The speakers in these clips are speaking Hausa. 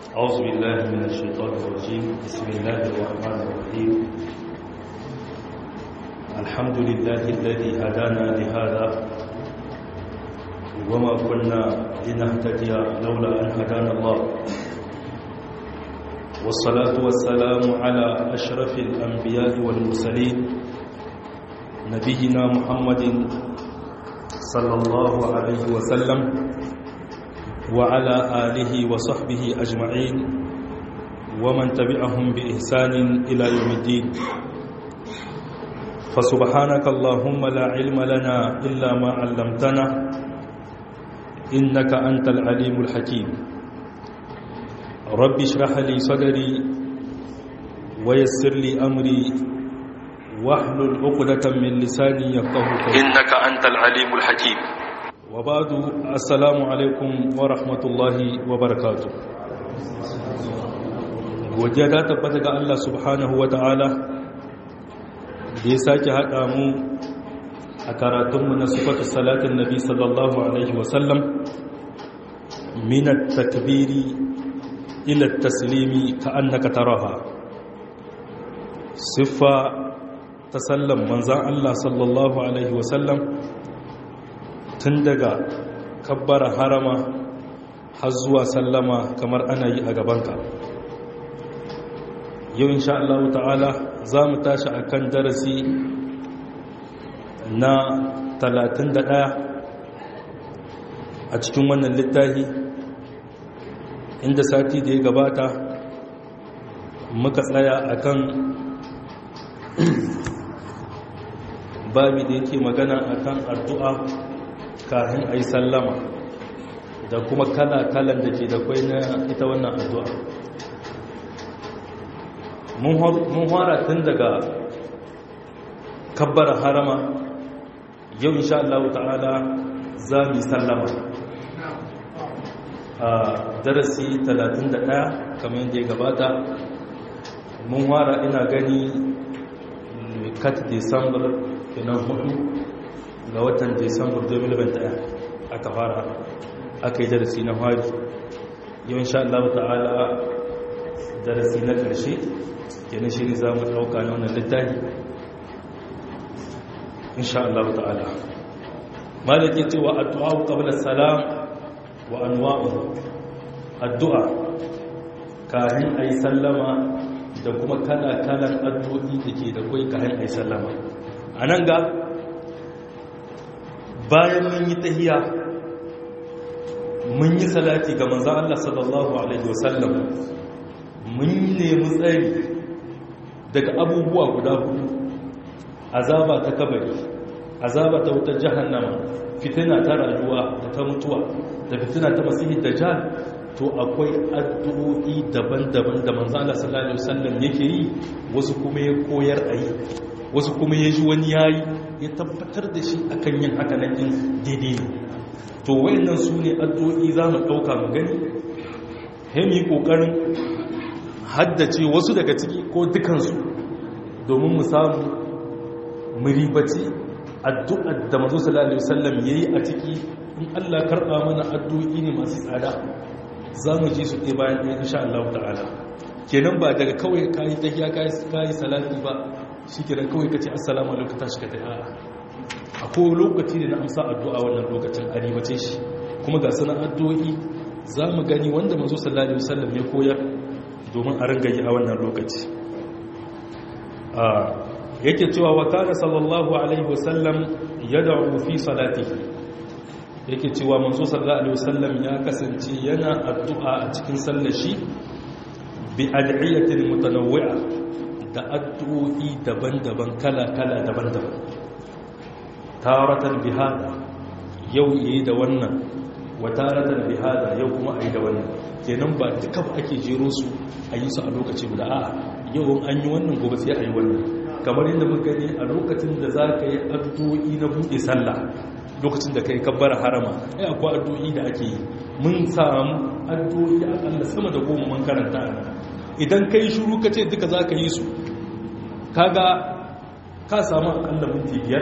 أعوذ بالله من الشيطان الرجيم بسم الله الرحمن الرحيم الحمد لله الذي هدانا لهذا وما كنا لنهتدي لولا أن هدانا الله والصلاة والسلام على أشرف الأنبياء والمرسلين نبينا محمد صلى الله عليه وسلم وعلى آله وصحبه أجمعين ومن تبعهم بإحسان إلى يوم الدين فسبحانك اللهم لا علم لنا إلا ما علمتنا إنك أنت العليم الحكيم رب اشرح لي صدري ويسر لي أمري واحلل عقدة من لساني يفقه قولي إنك أنت العليم الحكيم وبعد السلام عليكم ورحمة الله وبركاته godiya ta tabbata ga Allah subhanahu wa ta'ala da ya sake haɗa mu a karatunmu na sifatu salatin nabi sallallahu alaihi wasallam minat takbiri ila taslimi ka annaka taraha siffa ta sallan manzan Allah sallallahu alaihi wasallam tun daga kabbara harama har zuwa sallama kamar ana yi a gabanka yau insha Allah ta'ala za mu tashi a kan darasi na 31 a cikin wannan littafi inda sati da ya gabata muka tsaya a kan babi da yake magana a kan addu'a kafin a yi sallama da kuma kala-kalan da ke da kwai na ita wannan addu'a mun fara tun daga kabbar harama yau insha Allah ta'ala za mu yi sallama a darasi 31 kamar yadda ya gabata mun fara ina gani kat december kenan hudu ga watan Disambar 2021 aka fara aka yi darasi na hari yau insha Allah ta'ala darasi na ƙarshe kenan shi ne za mu ɗauka na wannan littafi insha Allah ta'ala malaki cewa addu'a qabla salam wa anwa'u addu'a kayan ayi sallama da kuma kala-kalan addu'o'i da ke da kai kayan ayi sallama a nan ga bayan mun yi tahiya mun yi salati ga manzan Allah sallallahu Alaihi wasallam mun nemi tsari daga abubuwa guda hudu azaba ta kabari azaba ta wutar jahannama fitina ta rayuwa da ta mutuwa da fitina ta masihi da jihar to akwai addu'o'i daban-daban da manzan Allah sallallahu Alaihi wasallam yake yi wasu kuma ya koyar a yi wasu kuma ya ji wani yayi ya tabbatar da shi akan yin haka nan din daidai ne to wayannan su ne addu'o'i za mu ɗauka mu gani hemi ƙoƙarin haddace wasu daga ciki ko dukansu domin mu samu mu ribaci addu'ar da mazu sallallahu alaihi wasallam yayi a ciki in Allah karɓa mana addu'o'i ne masu tsada za mu ji su ɗaya bayan ɗaya insha Allah ta'ala kenan ba daga kawai kayi tahiya kayi salati ba shi kiran kawai ka ce assalamu alaikum tashi ka ta yara a kowane lokaci ne na amsa addu'a wannan lokacin a ribace shi kuma ga sanar addu'o'i za mu gani wanda mazo sallallahu alaihi wasallam ya koyar domin a ringa yi a wannan lokaci yake cewa wa kana sallallahu alaihi wasallam yad'u fi salatihi yake cewa manzo sallallahu alaihi wasallam ya kasance yana addu'a a cikin sallar shi bi ad'iyatin mutanawwi'a da addu'o'i daban-daban kala-kala daban-daban taratan bihada yau yi da wannan wa taratan bihada yau kuma a yi da wannan kenan ba duka ba ake jero su a yi su a lokaci guda a yau an yi wannan gobe sai a yi wannan kamar yadda muka gani a lokacin da za ka yi addu'o'i na buɗe sallah lokacin da ka yi kabbar harama ai akwai addu'o'i da ake yi mun samu addu'o'i akalla sama da goma man karanta idan ka yi shuru ka ce duka za ka yi su kaga ka samu akalla minti biyar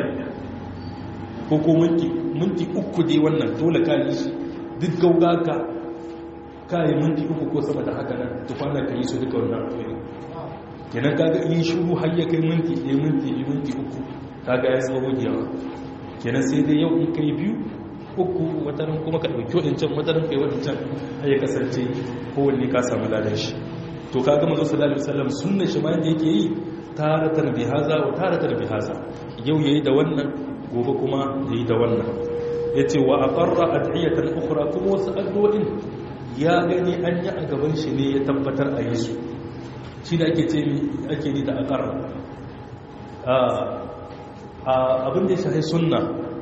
ko ko minti uku dai wannan dole ka yi shi duk gaugaka ka yi minti uku ko sama da haka nan tukwanar ka yi su duka wannan addu'o'i kenan kaga in shuru har ya kai minti ɗaya minti biyu minti uku kaga ya zama gogewa kenan sai dai yau in kai biyu uku wataran kuma ka ɗauki waɗancan wataran kai waɗancan har ya kasance kowanne ka samu ladan shi to kaga manzo sallallahu alaihi wasallam sunna shi ma yadda yake yi taratar bihaza wa taratar bihaza yau yayi da wannan gobe kuma yayi da wannan yace wa aqarra ad'iyatan ukhra kuma wasu addu'o'in ya gani an yi a gaban shi ne ya tabbatar a yi su shi da ake ce ake ni da aqarra abin da ya shahi sunna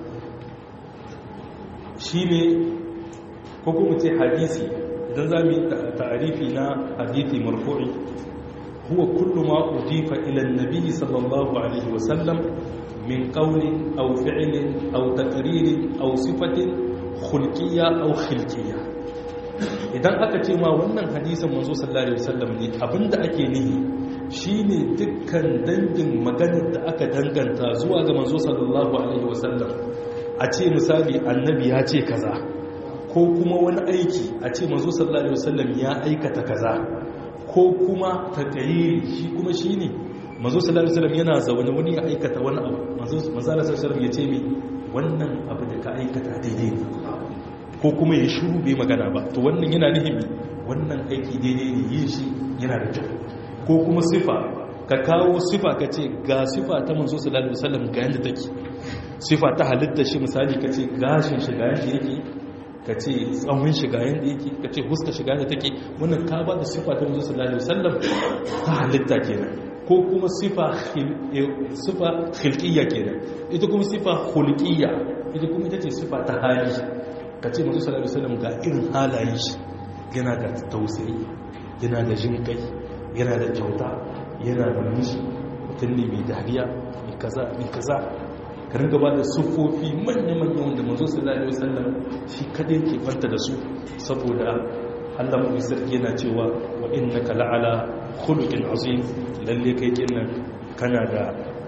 shine ko kuma ce hadisi idan za mu yi ta'arifi na hadithi marfu'i huwa kullu ma udifa ila an-nabi sallallahu alaihi wa sallam min qawlin aw fi'lin aw taqririn aw sifatin khulqiyya aw khilqiyya idan aka ce ma wannan hadisin manzo sallallahu alaihi wasallam ne abinda ake nihi shine dukkan dangin maganar da aka danganta zuwa ga manzo sallallahu alaihi wasallam a ce misali annabi ya ce kaza ko kuma wani aiki a ce manzo sallallahu alaihi wasallam ya aikata kaza ko kuma taqayiri shi kuma shine manzo sallallahu alaihi wasallam yana zaune wani ya aikata wani abu manzo sallallahu alaihi wasallam ya ce mi wannan abu da ka aikata daidai ne ko kuma ya shuru bai magana ba to wannan yana nihimi wannan aiki daidai ne yin shi yana da kyau ko kuma sifa ka kawo sifa ka ce ga sifa ta manzo sallallahu alaihi wasallam ga yanda take sifa ta halitta shi misali ka ce gashin shi ga yanda yake ka ce tsawon shi ga yanda yake ka ce huska shi ga yanda take wannan ka ba da sifa ta manzo sallallahu alaihi wasallam ta halitta kenan ko kuma sifa sifa khilqiyya kenan ita kuma sifa khulqiyya ita kuma ita ce sifa ta hali ka ce masu salari salam ga irin halaye shi yana da tausayi yana da jin kai yana da kyauta yana da nishi mutum ne mai dariya mai kaza mai kaza ka ringa ba da siffofi manya-manya wanda mazu salari wasallam shi kadai ke kwanta da su saboda allah mai sarki yana cewa wa inna ka la'ala khuluqin azim lalle kai kinnan kana da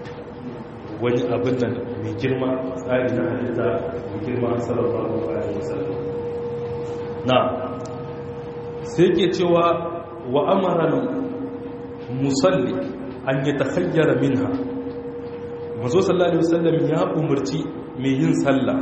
wani abin nan mai girma tsari na halitta mai girma sallallahu alaihi wasallam na sai ke cewa wa amara musalli an yi takhayyara minha mazo sallallahu alaihi wasallam ya umarci mai yin sallah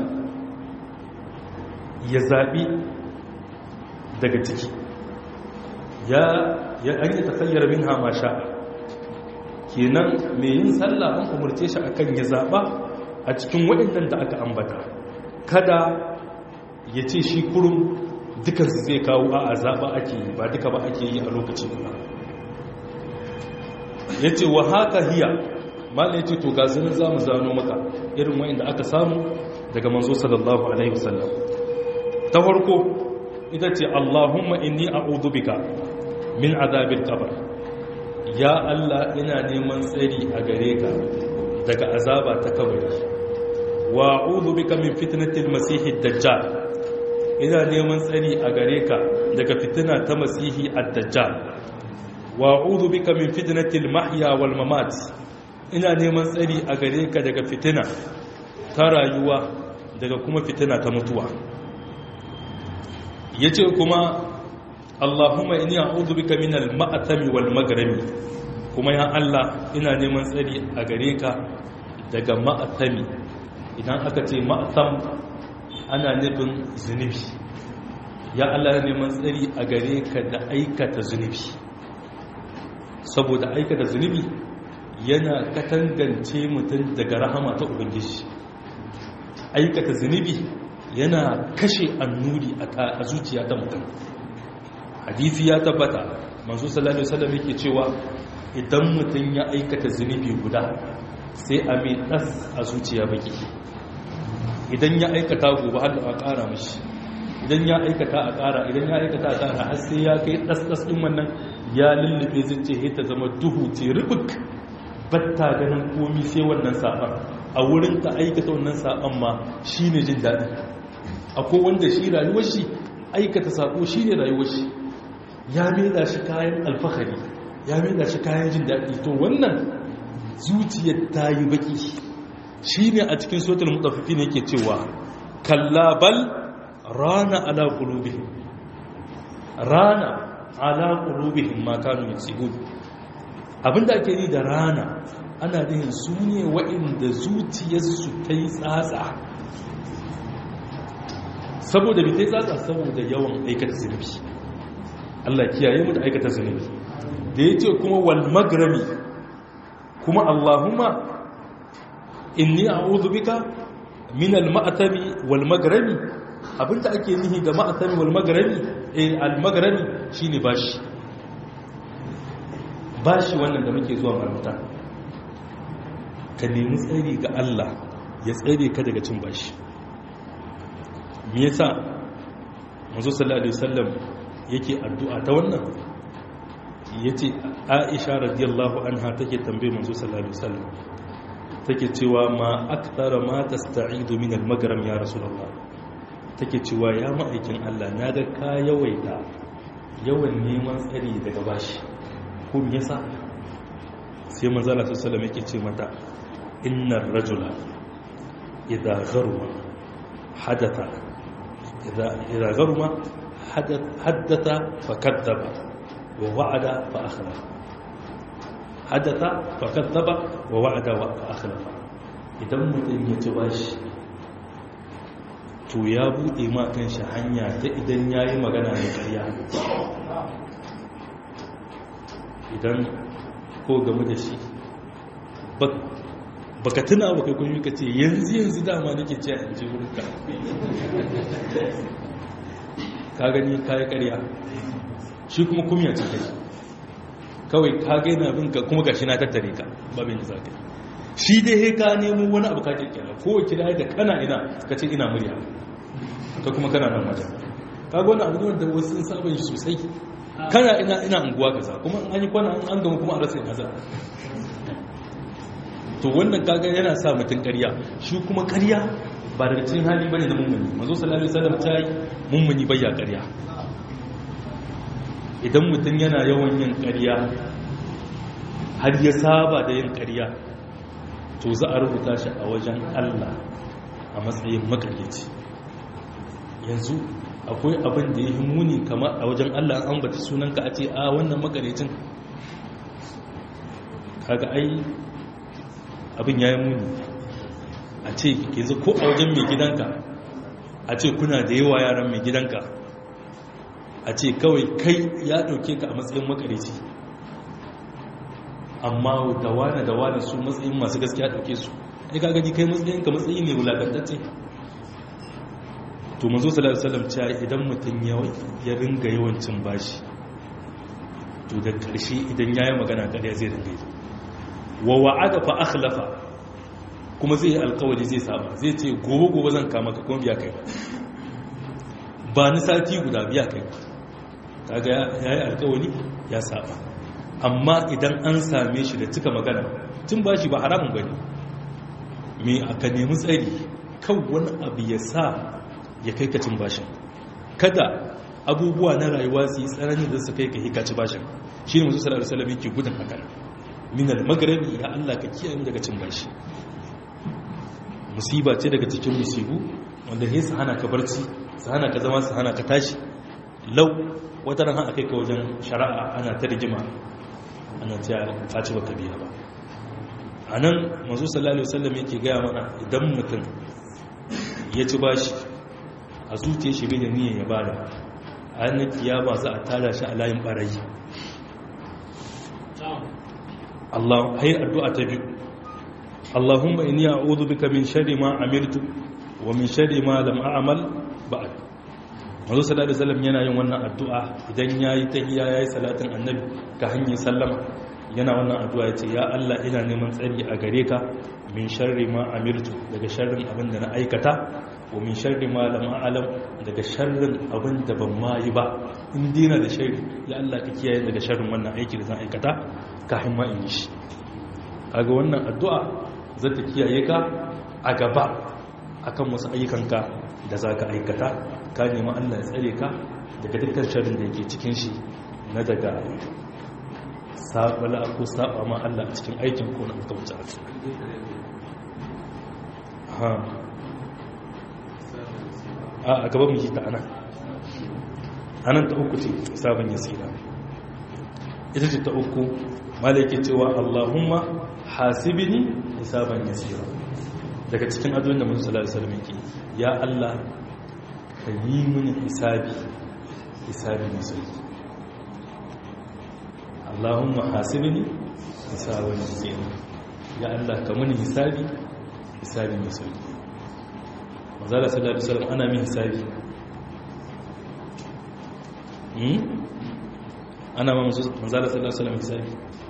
ya zabi daga ciki ya an yi takhayyara minha ma sha'a kenan mai yin sallah an umarce shi akan ya zaba a cikin waɗannan da aka ambata kada ya ce shi kurum dukansu zai kawo a zaba ake yi ba duka ba ake yi a lokaci ba ya ce wa haka hiya malai ce to gazinin za mu zano maka irin wayan da aka samu daga manzo sallallahu alaihi wasallam ta farko ita ce allahumma inni a'udhu bika min azabil qabr ya Allah ina neman tsari a gare ka daga azaba ta kabari wa a'udhu bika min fitnatil masihid dajjal ina neman tsari a gare ka daga fitina ta masihi ad-dajjal wa a'udhu bika min fitnatil mahya wal mamat ina neman tsari a gare ka daga fitina ta rayuwa daga kuma fitina ta mutuwa yace kuma Allahumma inni a'udhu bika min al-ma'thami wal maghrami kuma ya Allah ina neman tsari a gare ka daga ma'thami idan aka ce ma'tham ana nufin zunubi ya Allah neman tsari a gare ka da aikata zunubi saboda aikata zunubi yana katangance mutum daga rahama ta ubangiji aikata zunubi yana kashe annuri a zuciya ta mutum hadisi ya tabbata manzo sallallahu alaihi wasallam yake cewa idan mutum ya aikata zunubi guda sai a mai das a zuciya baki idan ya aikata gobe har a ƙara mishi idan ya aikata a ƙara idan ya aikata a ƙara har sai ya kai das das din wannan ya lullube zuciya ta zama duhu ce rubuk batta ganin komi sai wannan saban a wurin ta aikata wannan saban ma shine jin daɗi akwai wanda shi rayuwar shi aikata sako shine rayuwar shi ya meda shi kayan alfahari ya meda shi kayan jin daɗi to wannan zuciyar ta yi baki shi ne a cikin sotar mutafifi ne ke cewa kallabal rana ala kulubi rana ala qulubihim ma kanu yaksibun abinda ake yi da rana ana nihin su ne waɗanda zuciyarsu ta yi tsatsa saboda bi ta yi tsatsa saboda yawan aikata zunubi Allah kiyaye mu da aikata zunubi da ya ce kuma wal magrami kuma Allahumma inni a'udhu bika min al ma'tami wal magrami abinda ake nihi da ma'tami wal magrami eh al magrami shine bashi bashi wannan da muke zuwa marubuta ka nemi tsari ga Allah ya tsare ka daga cin bashi me yasa manzo sallallahu alaihi wasallam yake addu'a ta wannan yace Aisha radiyallahu anha take tambaye manzo sallallahu alaihi wasallam take cewa ma akthara ma tasta'idu min al-magram ya rasulullah take cewa ya ma'aikin Allah na ga ka yawaita yawan neman tsari daga bashi ko me yasa sai manzo Allah sallallahu alaihi wasallam yake ce mata innar rajula idha gharma hadatha idha idha gharma حدث فكذب ووعد فأخلف حدث فكذب ووعد فأخلف idan mutum ya ci bashi to ya buɗe ma kan shi hanya ta idan ya yi magana da ƙarya idan ko game da shi baka tuna baka kun ka ce yanzu yanzu dama nake ce a ji wurinka ka gani kayi karya shi kuma kumya ce kai kawai ka gaina bin ka kuma gashi na tattare ka babin da za ka yi shi dai he ka nemo wani abu ka kirkira ko kira da kana ina ka ce ina murya ka kuma kana nan wajen ka ga wani abu ne wanda wasu sun saba shi sosai kana ina ina unguwa kaza kuma an yi kwana an gama kuma a rasa ina za to wannan kaga yana sa mutum karya shi kuma karya ba daga cikin hali bane na mummuni manzo sallallahu alaihi wasallam ta yi mummuni bayya ƙarya idan mutum yana yawan yin ƙarya har ya saba da yin ƙarya to za a rubuta shi a wajen Allah a matsayin makaryaci yanzu akwai abin da ya yi muni kamar a wajen Allah an bata sunanka a ce a wannan makaryacin kaga ai abin ya yi muni a ce yanzu ko a wajen mai gidanka a ce kuna da yawa yaran mai gidanka a ce kawai kai ya ɗauke ka a matsayin makarici amma da wane da wane su matsayin masu gaskiya ɗauke su ai ka gani kai matsayin ka matsayi ne wulakantacce to mazo sallallahu alaihi wasallam cewa idan mutum ya ringa yawancin bashi to da ƙarshe idan yayi magana ƙarya zai ringa yi wa wa'ada fa akhlafa kuma zai yi alkawari zai saba zai ce gobe gobe zan kama ka kuma biya kai ba ba ni sati guda biya kai ba kaga ya yi alkawari ya saba amma idan an same shi da cika magana tun ba shi ba haramun bane me aka nemi tsari kan wani abu ya sa ya kai ka cin bashin kada abubuwa na rayuwa su yi tsanani da su kai ka hikaci bashin shi ne musu sallallahu alaihi wasallam yake gudun hakan min al-maghribi ya Allah ka kiyaye daga cin bashi musiba ce daga cikin musibu wanda ne su hana ka barci su hana ka zama su hana ka tashi lau wata ran haka kai ka wajen shari'a ana ta rigima ana ta ka ci baka biya ba a nan masu sallallahu alaihi wasallam yake gaya mana idan mutum ya ci bashi a zuciya shi bai da niyyar ya bada a hannun kiyama za a tara shi a layin barayi Allah hai addu'a ta biyu Allahumma inni a'udhu bika min sharri ma amiltu wa min sharri ma lam a'mal ba'd Manzo sallallahu alaihi wasallam yana yin wannan addu'a idan yayi tahiyya yayi salatin annabi ka hanyar sallama yana wannan addu'a yace ya Allah ina neman tsari a gare ka min sharri ma amiltu daga sharrin abin da na aikata wa min sharri ma lam a'lam daga sharrin abin da ban ma yi ba in dina da sharri ya Allah ka kiyaye daga sharrin wannan aiki da zan aikata kafin ma in yi shi kaga wannan addu'a za ta kiyaye ka a gaba akan wasu ayyukanka da za ka aikata ka nemi allah ya tsare ka daga dukkan sharin da yake cikin shi na daga sabala ko saba ma allah a cikin aikin ko na aka wuce a a gaba mu yi ta ana anan ta uku ce hisaban yasira ita ce ta uku malaki cewa Allahumma hasibini hisaban yasira daga cikin addu'o'in da Muhammad sallallahu alaihi wasallam yake ya Allah ka yi mini hisabi hisabi mai sauki Allahumma hasibini hisaban yasira ya Allah ka mini hisabi hisabi mai sauki manzala sallallahu alaihi wasallam ana min hisabi hmm ana ma manzala sallallahu alaihi wasallam hisabi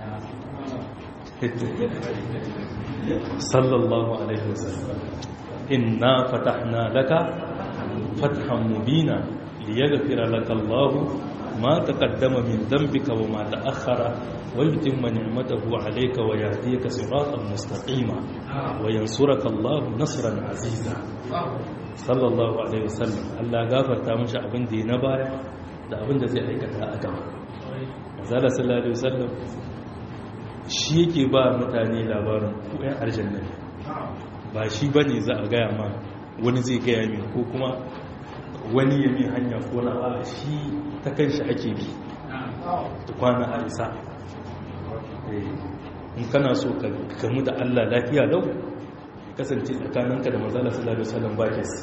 sallallahu alaihi wasallam inna fatahna laka fathan mubina liyaghfira laka Allah ma taqaddama min dhanbika wa ma ta'akhkhara wa yutimma ni'matahu 'alayka wa yahdiyaka siratan mustaqima wa yansuraka Allah nasran 'aziza sallallahu alaihi wasallam Allah gafarta mishi abin da ya na baya da abin da zai aikata a gaba manzala sallallahu alaihi wasallam shi yake ba mutane labarin ko ɗan aljanna ne ba shi bane za a gaya ma wani zai gaya min ko kuma wani ya min hanya ko na a shi ta kanshi ake bi da kwana a isa in kana so ka gamu da Allah lafiya lau kasance tsakaninka da manzala sallallahu alaihi wasallam ba kes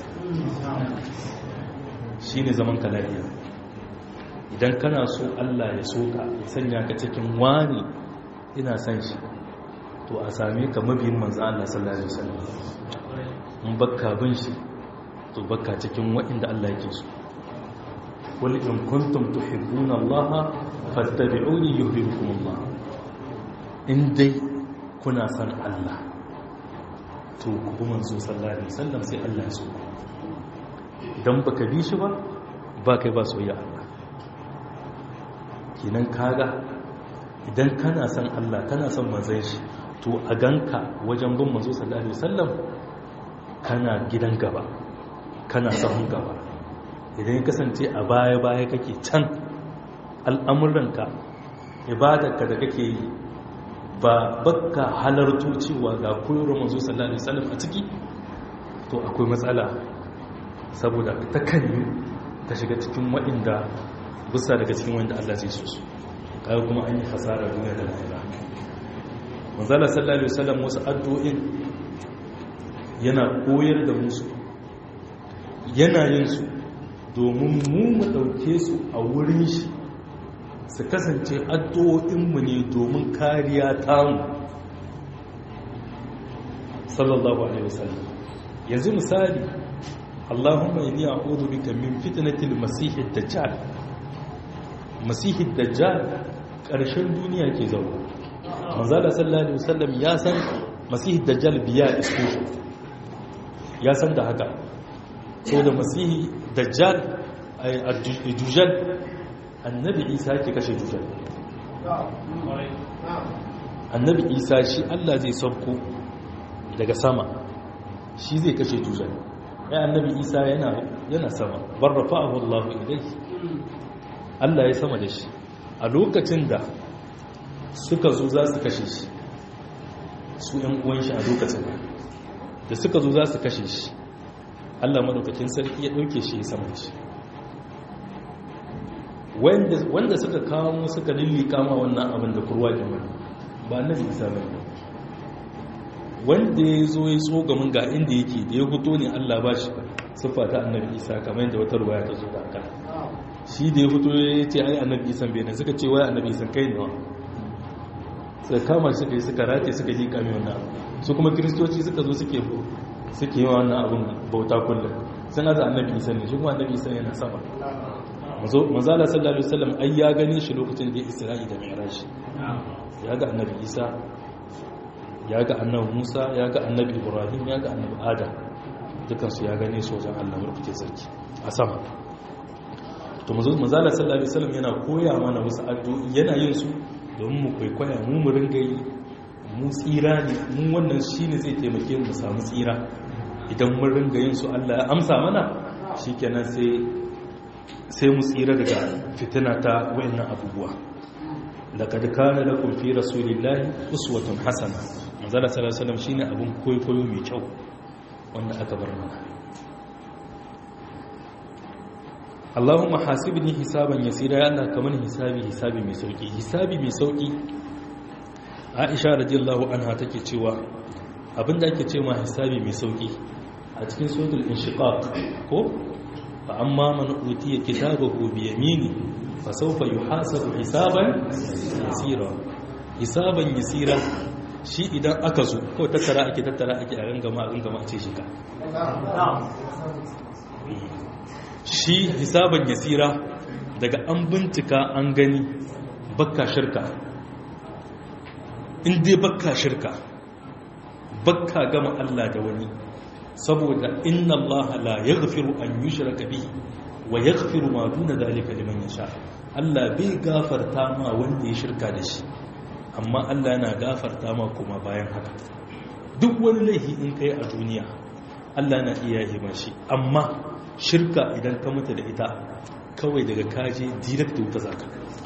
shine zaman ka lafiya idan kana so Allah ya soka ya sanya ka cikin wani ina san shi to a same ka mabiyin manzo Allah sallallahu alaihi wasallam in bakka bin shi to bakka cikin waɗanda Allah yake so qul in kuntum tuhibbuna Allah fattabi'uni yuhibbukum Allah in dai kuna san Allah to ku bi manzo sallallahu alaihi wasallam sai Allah ya so idan baka bi shi ba ba kai ba soyayya Allah kenan kaga idan kana son Allah kana son manzon shi to a ganka wajen bin manzo sallallahu alaihi wasallam kana gidan gaba kana sahun gaba idan ya kasance a baya baya kake can al'amuranka ibadarka da kake yi ba bakka halarto cewa ga koyarwar manzo sallallahu alaihi wasallam a ciki to akwai matsala saboda ta kan yi ta shiga cikin waɗanda bisa daga cikin wanda Allah zai so su kai kuma an yi hasara duniya da lahira manzala sallallahu alaihi wasallam wasu addu'o'in yana koyar da musu yana yin su domin mu mu dauke su a wurin shi su kasance addu'o'in mu ne domin kariya tamu sallallahu alaihi wasallam yanzu misali Allahumma inni a'udhu bika min fitnatil masiihid dajjal masihid dajjal ƙarshen duniya ke zaune manzala sallallahu alaihi wasallam ya san masihid dajjal biya isko ya san da haka so da masihi dajjal a dujjal annabi isa ke kashe dujjal annabi isa shi allah zai sauko daga sama shi zai kashe dujjal ya annabi isa yana sama barrafa abu allahu ilai Allah ya sama da shi a lokacin da suka zo za su kashe shi su ‘yan uwan shi a lokacin da suka zo za su kashe shi Allah madaukakin sarki ya ɗauke shi ya sama da shi wanda suka kawo suka lillika ma wannan abin da kurwa wani ba na isa ba wanda ya zo ya so gamin ga inda yake da ya fito ne Allah ba shi siffa ta annabi isa kamar yadda wata ruwaya ta zo da aka shi da ya fito ya ce ai annabi isan bai ne suka ce wai annabi isan kai ne wa suka kama shi suka yi suka rate suka yi kame wannan su kuma kiristoci suka zo suke suke yi wannan abin bauta kullum sun aza annabi isan ne shi kuma annabi isan yana sama manzala sallallahu alaihi wasallam ai ya gane shi lokacin da ya isra'i da mi'raj ya ga annabi isa ya ga annabi musa ya ga annabi ibrahim ya ga annabi adam dukansu ya gane su wajen allah murkuke sarki a sama to manzala sallallahu alaihi wasallam yana koya mana wasu addu'o'i yana yin su domin mu kwaikwaya mu mu ringa yi mu tsira ne mu wannan shine zai taimake mu samu tsira idan mun ringa yin su Allah ya amsa mana shikenan sai sai mu tsira daga fitina ta wayannan abubuwa laqad kana lakum fi rasulillahi uswatun hasana manzala sallallahu alaihi wasallam shine abun koyo mai kyau wanda aka bar mana Allahumma hasibni hisaban yasira ya Allah kamar hisabi hisabi mai sauki hisabi mai sauki Aisha radiyallahu anha take cewa abinda ake ce ma hisabi mai sauki a cikin suratul inshiqaq ko fa amma man utiya kitabahu bi yamini fa sawfa yuhasabu hisaban yasira hisaban yasira shi idan aka zo ko tattara ake tattara ake a gangama a gangama a ce shi ka shi hisaban yasira daga an bincika an gani bakka shirka in dai bakka shirka bakka gama Allah da wani saboda inna Allah la yaghfiru an yushraka bihi wa yaghfiru ma duna zalika liman yasha Allah bai gafarta ma wanda ya shirka da shi amma Allah yana gafarta ma kuma bayan haka duk wani laifi in kai a duniya Allah na iya yi mashi amma shirka idan ka mutu da ita kawai daga kaje direct wuta zaka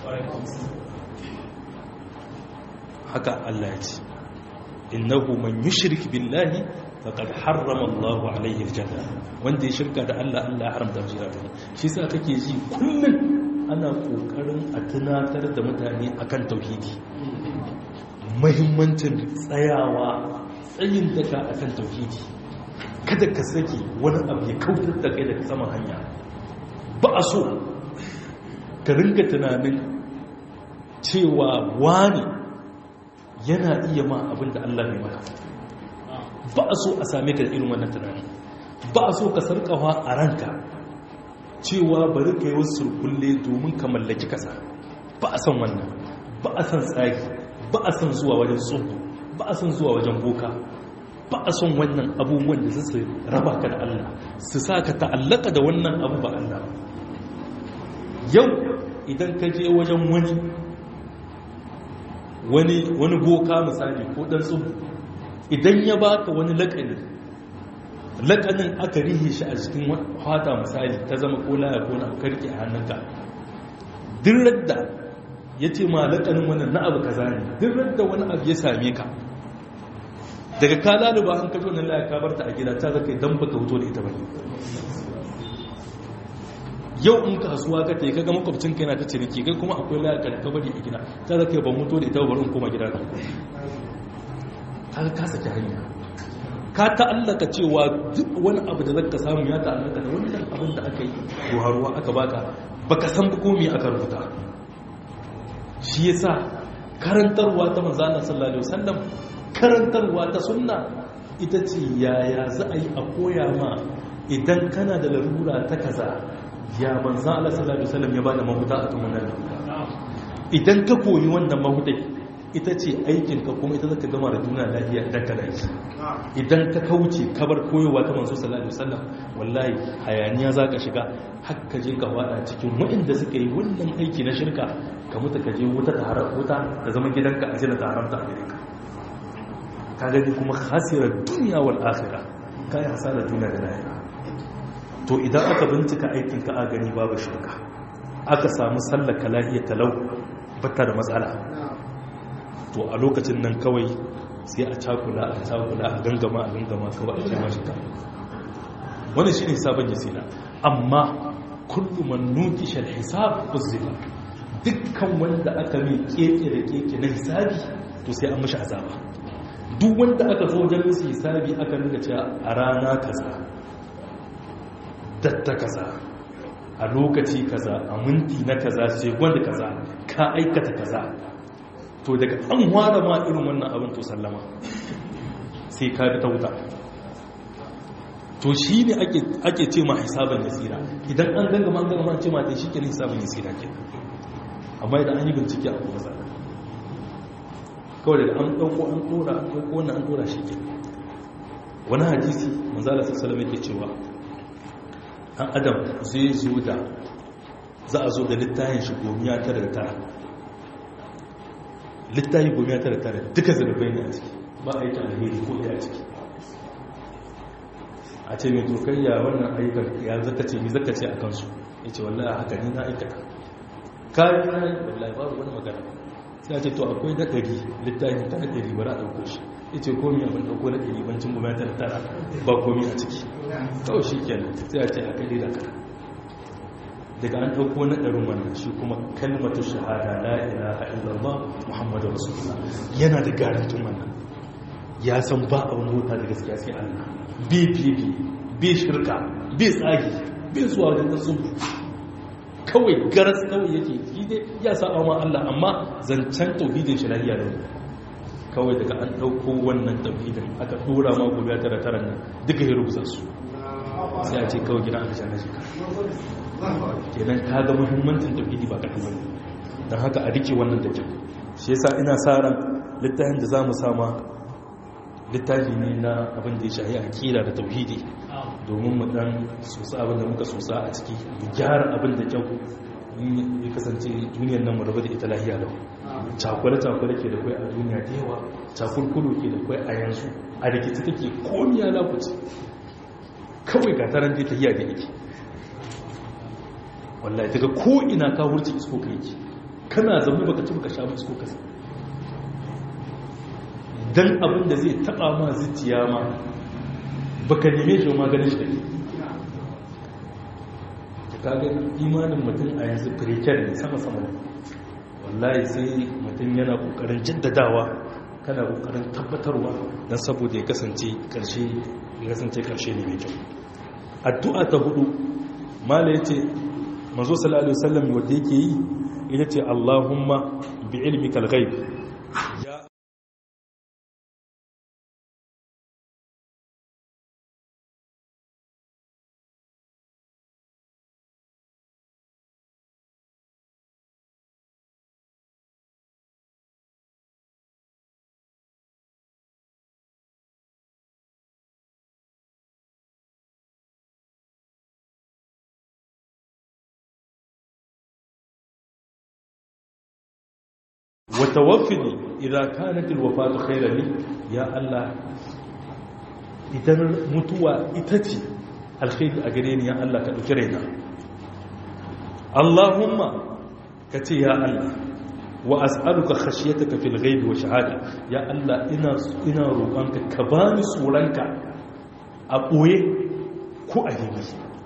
haka Allah ya ce innahu man yushrik billahi faqad harrama Allah alayhi aljanna wanda ya shirka da Allah Allah ya haramta mishi rayuwa shi yasa kake ji kullun ana kokarin a tunatar da mutane akan tauhidi muhimmancin tsayawa tsayin daka akan tauhidi kada ka saki wani abu ya kautar da kai daga saman hanya ba a so ka ringa tunanin cewa wani yana iya ma abin da Allah mai maka ba a so a same ka da irin wannan tunani ba a so ka sarkawa a ranka cewa bari ka yi wasu surkulle domin ka mallaki kasa ba a san wannan ba a san tsari ba a san zuwa wajen tsohu ba a san zuwa wajen boka ba a son wannan abubuwan da su raba ka da Allah su sa ka ta'allaka da wannan abu ba Allah yau idan ka je wajen wani wani wani boka misali ko dan tsubu idan ya baka wani lakani lakanin aka rihe shi a cikin fata misali ta zama ko laya ko na karki a hannunka duk radda ya ce ma lakanin wannan na abu kaza ne duk radda wani abu ya same ka daga ka laluba an kajo nan laya ka barta a gida ta zaka idan baka fito da ita bane yau in kasuwa ka ta yi kaga makwabcin kai na ta ciniki kai kuma akwai laya ka ka bari a gida ta zaka ban mutu da ita bari in koma gida ka kaga ka saki hanya ka ta'allaka cewa duk wani abu da zaka samu ya ta'allaka da wannan abin da aka yi ruwa aka baka baka san ba komai aka rubuta shi yasa karantarwa ta manzo Allah sallallahu alaihi wasallam karantarwa ta sunna ita ce yaya za a yi a koya ma idan kana da larura ta kaza ya banza Allah sallallahu alaihi wasallam ya bada mahuta a kan wannan idan ka koyi wannan mahutai ita ce aikin ka kuma ita zaka gama da duniya lafiya idan ka dai idan ka kauce ka bar koyowa ta manzo sallallahu alaihi wasallam wallahi hayaniya zaka shiga har ka je ka wada cikin waɗanda suka yi wannan aiki na shirka ka mutu ka je wuta ta harar wuta ta zama gidanka a jina ta haramta a gare ka ka gani kuma hasirar duniya wal akhirah kai hasarar duniya da lahira to idan aka bincika aikin ka a gani babu shirka aka samu sallaka lahiya talau bata da matsala to a lokacin nan kawai sai a cakula a cakula a gangama a gangama kawai a kema shirka wannan shine sabon yasira amma kullu man nuqisha al-hisab uzziba dukkan wanda aka mai keke da keke na hisabi to sai an mishi azaba duk wanda aka zo wajen musu hisabi aka nuna cewa a rana kaza datta kaza a lokaci kaza a minti na kaza sai wanda kaza ka aikata kaza to daga an ware ma irin wannan abin to sallama sai ka bi ta wuta to shi ne ake ce ma hisaban yasira idan an gangama an gangama ce ma dai shi ke hisaban yasira ke amma idan an yi bincike a kuma zaka kawai daga an ɗauko an ɗora an ɗauko wannan an ɗora shi ke wani hadisi manzala sassalam yake cewa ɗan adam zai zo da za a zo da littayin shi gomiya tara da tara littayin gomiya tara da tara duka zarabai ne a ciki ba a yi ta alheri ko ɗaya a ciki a ce mai tokayya wannan ayyukan ya zaka ce mi zaka ce a kansu ya ce wallahi haka ni na aikata kayan na yi wallahi babu wani magana sai ce to akwai na ɗari littafin ta na ɗari bari a ɗauko shi ya ce komi abin ɗauko na ɗari bancin gwamnatin tara ba komi a ciki kawai shi kenan sai a ce a kai da kara daga an ɗauko na ɗarin wannan shi kuma kalmatu shahada la ilaha illallah muhammadu rasulullah yana da garantin wannan ya san ba a wani wuta da gaskiya sai allah bi bi bi bi shirka bi tsagi bi zuwa wajen da sun kawai garas kawai yake shi dai ya sa ma allah amma zancen tauhidin shi lahiya da kawai daga an ɗauko wannan tauhidin aka ɗora ma gobe tara tara nan duka ya rubuta su sai a ce kawai gina aka shan shi kenan ka ga muhimmancin tauhidi ba kaɗan bane don haka a rike wannan da kyau shi yasa ina sa ran littafin da za mu sama littafi ne na abin da ya shahi akida da tauhidi domin mu dan sosa abin da muka sosa a ciki mu gyara abin da kyau ya kasance duniyar nan mu rabu da ita lahiya lau cakwale-cakwale ke da kwai a duniya da yawa cakulkulu ke da kwai a yanzu a rikici take komiya lakuci kawai ga taron da ta yi da yake wallahi daga ko'ina ka wurce isko ka yake kana zama baka ci baka sha isko ka dan abin da zai taba ma zuciya ma baka neme shi ma ganin shi kake ka ga imanin mutum a yanzu firikiyar ne sama sama ne wallahi sai mutum yana kokarin jaddadawa kana kokarin tabbatarwa don saboda ya kasance karshe ya kasance karshe ne mai kyau addu'a ta hudu mala yace manzo sallallahu alaihi wasallam wanda yake yi ita ce Allahumma bi ilmikal ghaib ya وتوفني إذا كانت الوفاة خيرا لي يا الله idan mutuwa ita ce alkhairi a gare ni ya Allah ka ɗauki raina Allahumma ka ce ya Allah wa as'aluka khashiyataka fil ghaibi wa shahada ya Allah ina ina roƙonka ka bani tsoronka a ɓoye ko a hili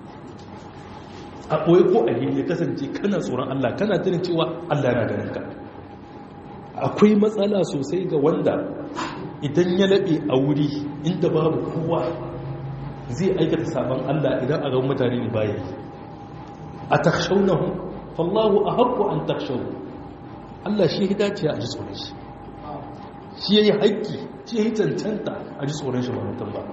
a ɓoye ko a hili ya kasance kana tsoron Allah kana tunin cewa Allah yana ganin ka akwai matsala sosai ga wanda idan ya laɓe a wuri inda babu kowa zai aikata sabon Allah idan a gan mutane ne baya yi a takshaunahu fallahu a haƙƙo an takshau Allah shi ya dace a ji tsoron shi shi ya yi haƙƙi shi ya yi cancanta a ji tsoron shi ba mutum ba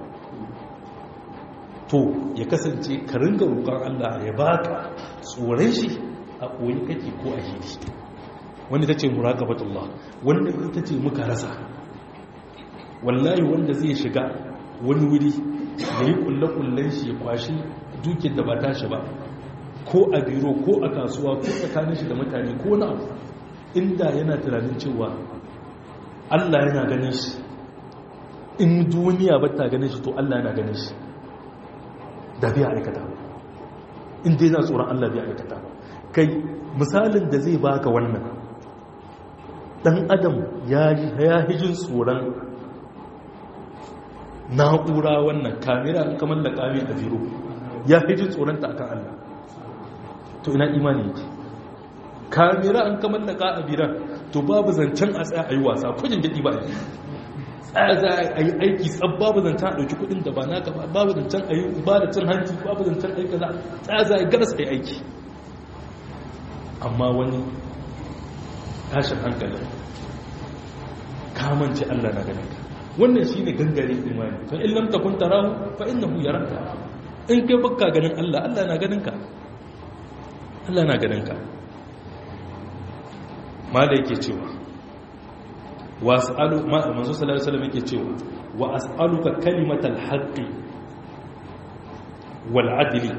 to ya kasance ka ringa roƙon Allah ya baka tsoron shi a koyi kake ko a hidi wanda ta ce muraqabatullah wanda ita ce muka rasa wallahi wanda zai shiga wani wuri ya yi kulle-kullen shi ya kwashi dukin da ba tashi ba ko a biro ko a kasuwa ko tsakanin shi da mutane ko na abu inda yana tunanin cewa Allah yana ganin shi in duniya ba ta ganin shi to Allah yana ganin shi da biya aikata in dai na tsoron Allah biya aikata kai misalin da zai baka wannan dan adam ya hijin tsoron na'ura wannan kamera kamar da kame a biro ya hijin tsoronta akan Allah to ina imani yake kamera an kamar da a biran to babu zancen a tsaya a yi wasa kujin daɗi ba tsaya za a yi aiki tsab babu zancen a ɗauki kuɗin da ba naka ba babu zancen a yi ba da cin hanci babu zancen aiki za tsaya za a yi garas a yi aiki amma wani tashin hankalin kamance Allah na ganin ka wannan shi ne gangare imani fa in lam takun tarahu fa innahu yaraka in kai baka ganin Allah Allah na ganin ka Allah na ganin ka ma da yake cewa wa as'alu ma manzo sallallahu alaihi wasallam yake cewa wa as'aluka kalimatal haqqi wal adli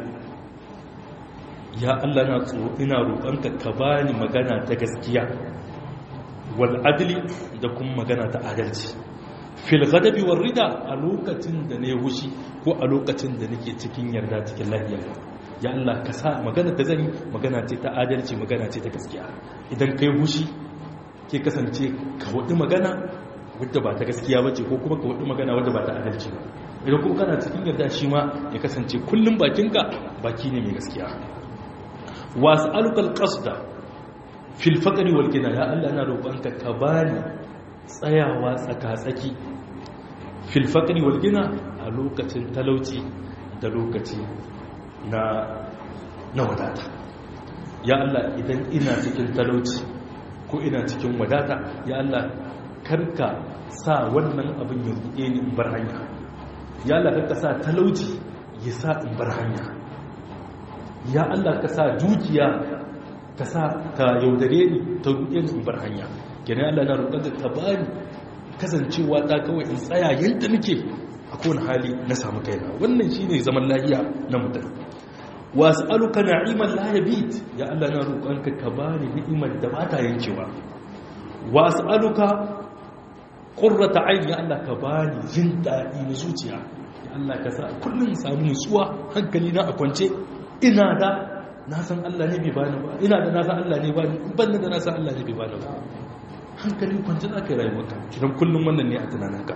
ya Allah na tsoro ina roƙonka ka bani magana ta gaskiya wal adli da kuma magana ta adalci fil ghadabi war rida a lokacin da ne wushi ko a lokacin da nake cikin yarda cikin lafiya ya Allah ka sa magana ta zani magana ce ta adalci magana ce ta gaskiya idan kai wushi ke kasance ka wadi magana wadda ba ta gaskiya bace ko kuma ka wadi magana wadda ba ta adalci ba idan kuma kana cikin yarda shi ma ya kasance kullum bakinka baki ne mai gaskiya wasu alukal ƙasda filfakari walgina ya Allah na roƙonka ka bani tsayawa tsaka-tsaki filfakari walgina a lokacin talauci da lokaci na na wadata ya Allah idan ina cikin talauci ko ina cikin wadata ya Allah karka sa wannan abin ya buɗe ni in bar hanya ya Allah karka sa talauci ya sa in bar hanya ya Allah ka sa dukiya ka sa ka yaudare ni ta ruɗe ni in bar hanya kenan Allah na roƙon ka bani kasancewa ta kawai in tsaya yadda nake a kowane hali na samu kaina wannan shine zaman lahiya na mutum wasu aluka na'iman layabit ya Allah na roƙonka ka bani ni'imar da ba ta yankewa wasu aluka ƙurrata aini ya Allah ka bani jin daɗi na zuciya ya Allah ka sa kullum samu nutsuwa hankali na a kwance ina da na san Allah ne bai bani ba ina da na san Allah ne bani ban da na san Allah ne bai bani ba hankali kwance za ka yi rayuwarka idan kullum wannan ne a tunaninka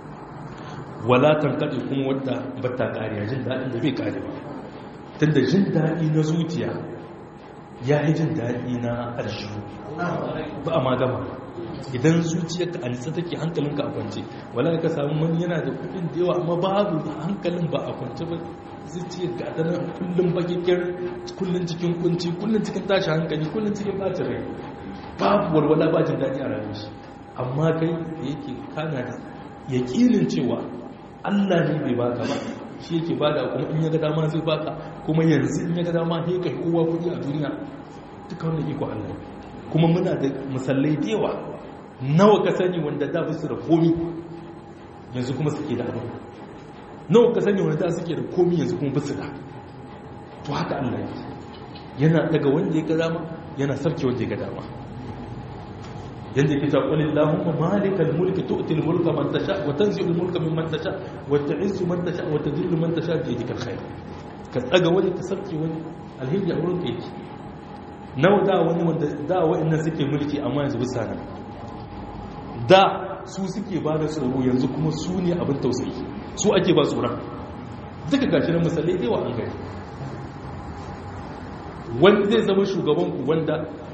wala tankaɗe kuma wadda ba ta ƙariya jin daɗin da bai ƙare ba tunda jin daɗi na zuciya ya yi jin daɗi na aljihu ba a magama idan zuciyarka a nitsa take hankalinka a kwance wala ka samu wani yana da kudin da yawa amma babu hankalin ba a kwance ba zuciyar ga ta nan kullum bakikir kullum cikin kunci kullum cikin tashi hankali kullum cikin bacin rai babu walwala ba jin daɗi a rayuwar shi amma kai da yake kana da yaƙinin cewa Allah ne bai baka ba shi yake bada kuma in ya ga dama zai baka kuma yanzu in ya ga dama sai kai kowa kudi a duniya duka wannan iko Allah kuma muna da musallai da yawa nawa ka sani wanda da su da komi yanzu kuma suke da abu nawa ka sani wanda da suke da komi yanzu kuma basu da to haka Allah yake yana daga wanda ya ga dama yana sarki wanda ya ga dama yadda ke taƙwani lahumma malikal mulki tu'til mulka man tasha wa tanzi'ul mulka mimman tasha wa ta'izzu man tasha wa tadhillu man tasha bi yadikal khair ka tsaga wani ka sarki wani alhiji a wurin ka yake nawa da wani wanda da wa'annan suke mulki amma yanzu bisa nan da su suke ba da tsoro yanzu kuma su ne abin tausayi su ake ba tsoron duka gashi na misalai da yawa an gani wanda zai zama shugabanku wanda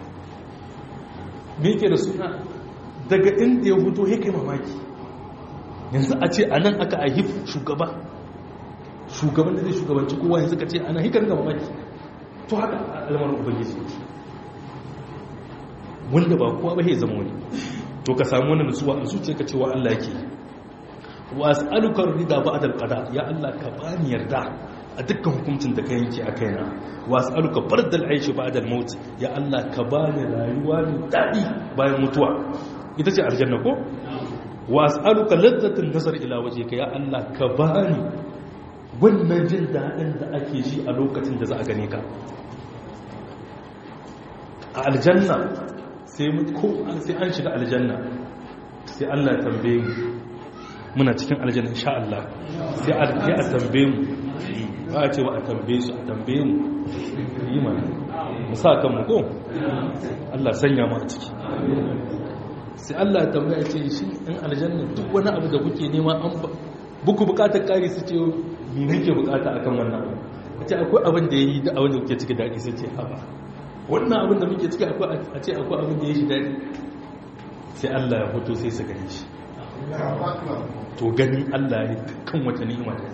me yake da suna daga inda ya fito ya kai mamaki yanzu a ce a nan aka a hif shugaba shugaban da zai shugabanci kowa yanzu ka ce ana hikar ga mamaki to haka al'amarin ubangiji wanda ba kowa ba ya zama wani to ka samu wani nutsuwa a zuciya ka cewa Allah yake wa as'aluka rida ba'da al-qada ya Allah ka bani yarda a dukkan hukuncin da ka yanke a kaina wa as'aluka bardal aishi ba'da al-maut ya Allah ka bani rayuwa mai dadi bayan mutuwa ita ce aljanna ko wa as'aluka ladzatin nazar ila wajhika ya Allah ka bani wannan jin dadin da ake ji a lokacin da za a gane ka a aljanna sai ko sai an shiga aljanna sai Allah ya tambaye mu muna cikin aljanna insha Allah sai a tambaye mu ba a ce ba a tambaye su a tambaye mu yi mana musa kan mu ko Allah sanya mu a ciki sai Allah ya tambaya ce shi in aljanna duk wani abu da kuke nema an buku bukatar kari su ce me nake bukata akan wannan abu a ce akwai abin da yayi da abin da kuke ciki dadi sai ce haba wannan abin da muke ciki akwai a ce akwai abin da yayi shi dadi sai Allah ya fito sai su gane shi to ganin Allah ne kan wata ni'ima da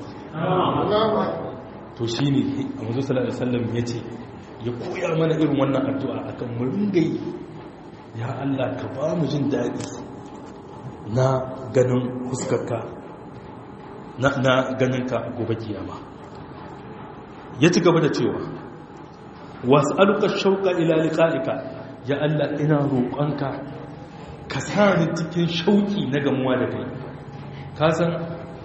to shi ne a mazu sallallahu alaihi ya ce ya koya mana irin wannan addu'a akan mu ringayi ya Allah ka ba mu jin daɗi na ganin huskarka na ganin ka gobe kiyama ya ci gaba da cewa wasu aluka shauka ila liqa'ika ya Allah ina roƙonka ka sa ni cikin shauki na gamuwa da kai ka san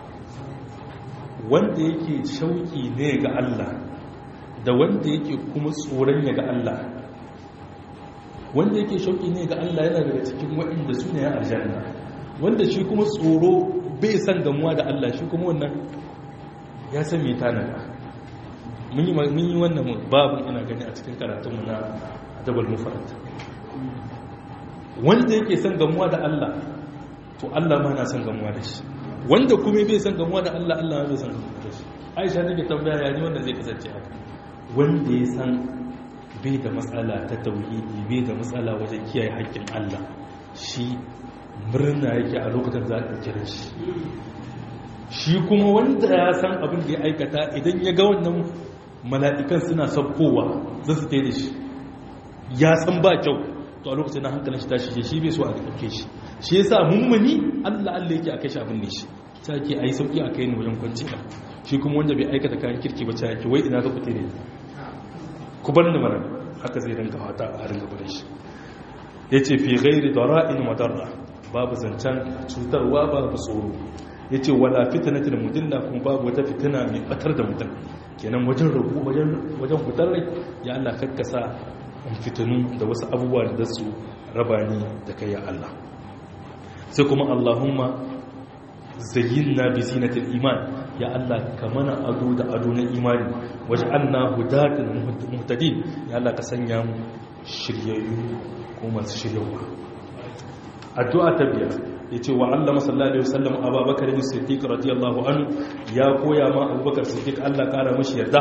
wanda yake shauki ne ga Allah da wanda yake kuma tsoron ya ga Allah wanda yake shauki ne ga Allah yana daga cikin waɗanda su ne ya aljanna wanda shi kuma tsoro bai san gamuwa da Allah shi kuma wannan ya san mai tanada mun yi wannan babu ina gani a cikin karatunmu na dabal mufarat wanda yake san gamuwa da Allah to Allah ma na san gamuwa da shi wanda kuma bai san gamuwa da Allah Allah bai san gamuwa da shi Aisha take tambaya ya ni wanda zai kasance haka wanda ya san bai da matsala ta tauhidi bai da matsala wajen kiyaye haƙƙin Allah shi murna yake a lokacin za a kira shi shi kuma wanda ya san abin da ya aikata idan ya ga wannan mala'ikan suna saukowa za su da shi ya san ba kyau to a lokacin na hankalin shi tashi shi bai so a ɗauke shi shi ya sa mummuni allah allah yake a kai shi abin ne shi ta ke a yi sauƙi a kai ne wajen kwanci ba shi kuma wanda bai aikata kayan kirki ba ta yake wai ina za ku tere ku bar da mara haka zai rinka fata a rinka bare shi ya ce fi gairi da ra'in madarra babu zancen cutarwa babu tsoro ya ce wala fitinatin mudilla kuma babu wata fitina mai batar da mutum kenan wajen rabu wajen fitar rai ya Allah kakkasa in fitinu da wasu abubuwa da su raba ni da kai ya Allah sai kuma Allahumma zayyinna bi zinatil iman ya Allah ka mana ado da ado na imani waj'alna hudatan muhtadin ya Allah ka sanya mu shiryayyu ko masu shiryawa addu'a ta biyar ya ce wa allama sallallahu alaihi wasallam abubakar bin siddiq radiyallahu anhu ya koya ma abubakar siddiq Allah kara mashi yarda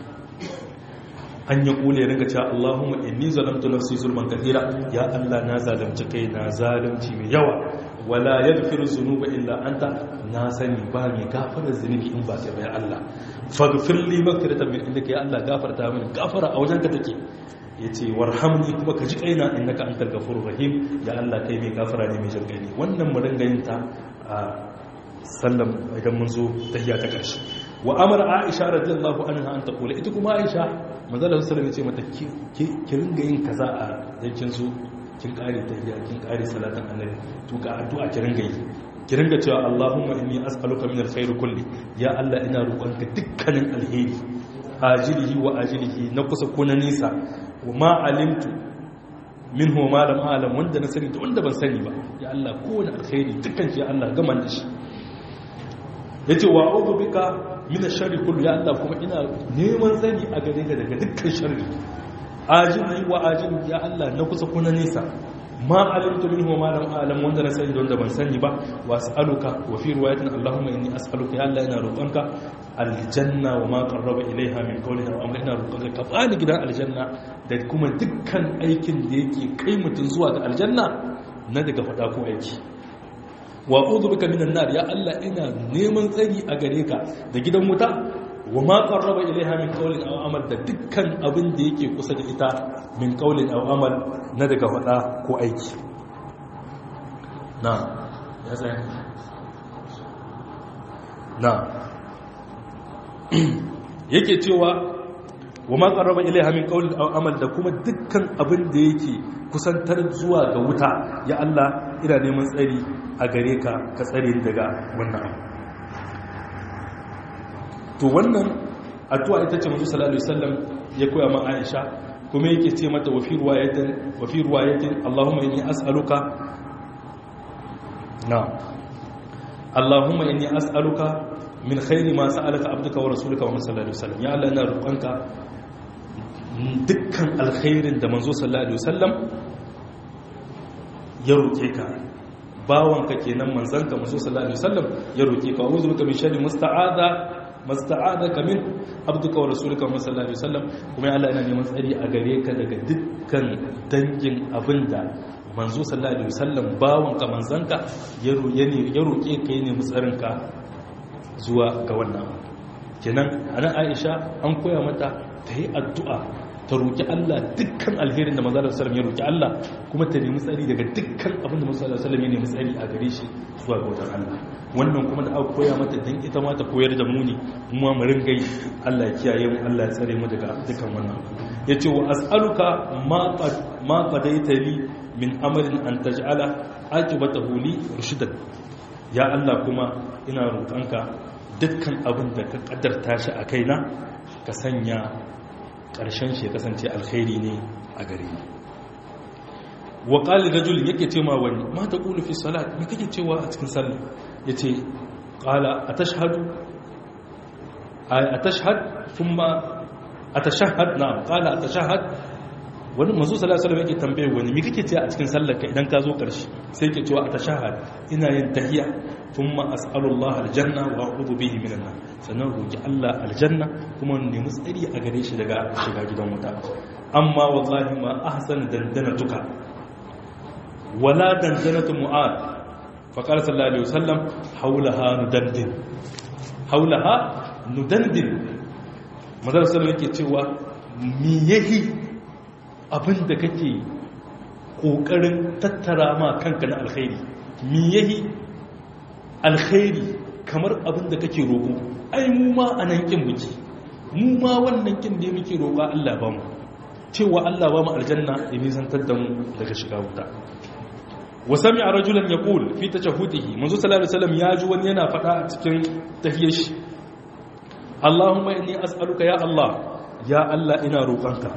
an ya kule ringa cewa Allahumma inni zalamtu nafsi zulman kathira ya Allah na zalunci kai na zalunci mai yawa wala yaghfiru dhunuba illa anta na sani ba mai gafara zunubi in ba kai ba ya Allah faghfir li maghfiratan min indaka ya Allah gafarta mini gafara a wajenka take ya ce warhamni kuma ka ji kaina innaka antal ghafurur rahim ya Allah kai mai gafara ne mai jin ne wannan mu dinga yin ta a sallam idan mun zo tahiyya ta karshe wa amara aisha radiyallahu anha an taqula ita kuma aisha manzo Allah sallallahu alaihi wasallam ya ce mata ki ringa yin kaza a yankin zo kin kare tahiyya kin kare salatan annabi to ga addu'a ki ringa yi ki ringa cewa Allahumma inni as'aluka min alkhair kulli ya Allah ina roƙonka dukkanin alheri ajilihi wa ajilihi na kusa ko na nisa wa ma alimtu minhu ma lam alam wanda na sani da wanda ban sani ba ya Allah kowane alkhairi dukkan shi ya Allah gaman da shi yace wa a'udhu bika min ash-sharri kullu ya Allah kuma ina neman sani a gare ka daga dukkan sharri ajili wa ajili ya Allah na kusa ko na nisa ma alimtu minhu ma lam alam wanda na sani da wanda ban sani ba wa as'aluka wa fi riwayatin Allahumma inni as'aluka ya Allah ina roƙonka aljanna wa ma qarraba ilaiha min qawlin aw amrin ina roƙonka ka bani gidan aljanna da kuma dukkan aikin da yake kai mutun zuwa ga aljanna na daga fada ko aiki wa a'udhu bika minan nar ya Allah ina neman tsari a gare ka da gidan wuta wa ma qarraba ilaiha min qawlin aw amal da dukkan abin da yake kusa da ita min qawlin aw amal na daga fada ko aiki na ya sai na yake cewa wa ma qarraba ilaiha min qawlin aw amal da kuma dukkan abin da yake kusantar zuwa ga wuta ya Allah ina neman tsari a gare ka ka tsare daga wannan abu to wannan addu'a ita ce manzo sallallahu alaihi wasallam ya koya ma Aisha kuma yake ce mata wa fi riwayatin wa fi riwayatin Allahumma inni as'aluka na Allahumma inni as'aluka min khairi ma sa'alaka abduka wa rasuluka wa sallallahu alaihi wasallam ya Allah ina roƙonka dukkan alkhairin da manzo sallallahu alaihi wasallam ya roƙe ka bawanka kenan manzanka manzo sallallahu alaihi wasallam ya roƙe ka a'udhu bika min sharri musta'adha masta'adaka min abduka wa rasuluka wa sallallahu alaihi wasallam kuma Allah yana neman tsari a gare ka daga dukkan dangin abinda manzo sallallahu alaihi wasallam bawanka manzanka ya roƙe ka yi nemi tsarinka zuwa ga wannan kenan anan Aisha an koya mata ta yi addu'a ta roƙi Allah dukkan alherin da manzo sallallahu alaihi ya roƙi Allah kuma ta nemi tsari daga dukkan abin da manzo sallallahu alaihi ya nemi tsari a gare shi zuwa ga wajen Allah wannan kuma da aka koya mata dan ita ma ta koyar da mu ne mu ma ringa yi Allah ya kiyaye mu Allah ya tsare mu daga dukkan wannan yace wa as'aluka ma ma qadaita li min amalin an taj'ala aqibatahu li rushdan ya Allah kuma ina roƙonka dukkan abin da ka kaddarta shi a kaina ka sanya ƙarshen shi ya kasance alkhairi ne a gare ni wa qali rajul yake ce ma wani ma ta qulu fi salat me kake cewa a cikin sallah yace qala atashhadu ay atashhad thumma atashahhad na'am qala atashahhad wani manzo sallallahu alaihi wasallam yake tambaye wani me kake cewa a cikin sallar ka idan ka zo karshe sai yake cewa atashahhad ina yin tahiyya thumma as'alullaha aljanna wa a'udhu bihi minan nar sannan roki Allah aljanna kuma nemi tsari a gare shi daga shiga gidan wuta amma wallahi ma ahsan dandanatuka wala dandanatu mu'ad fa qala sallallahu alaihi wasallam haulaha nudandin haulaha nudandin manzon sallallahu yake cewa me yahi abinda kake kokarin tattara ma kanka na alkhairi me yahi alkhairi kamar abinda kake roko ai mu ma anan kin muke mu ma wannan kin da muke roƙa Allah ba mu cewa Allah ba mu aljanna ya nisantar da mu daga shiga wuta wa sami'a rajulan yaqul fi tashahudihi manzo sallallahu alaihi wasallam ya ji wani yana faɗa a cikin tahiyyar shi Allahumma inni as'aluka ya Allah ya Allah ina roƙonka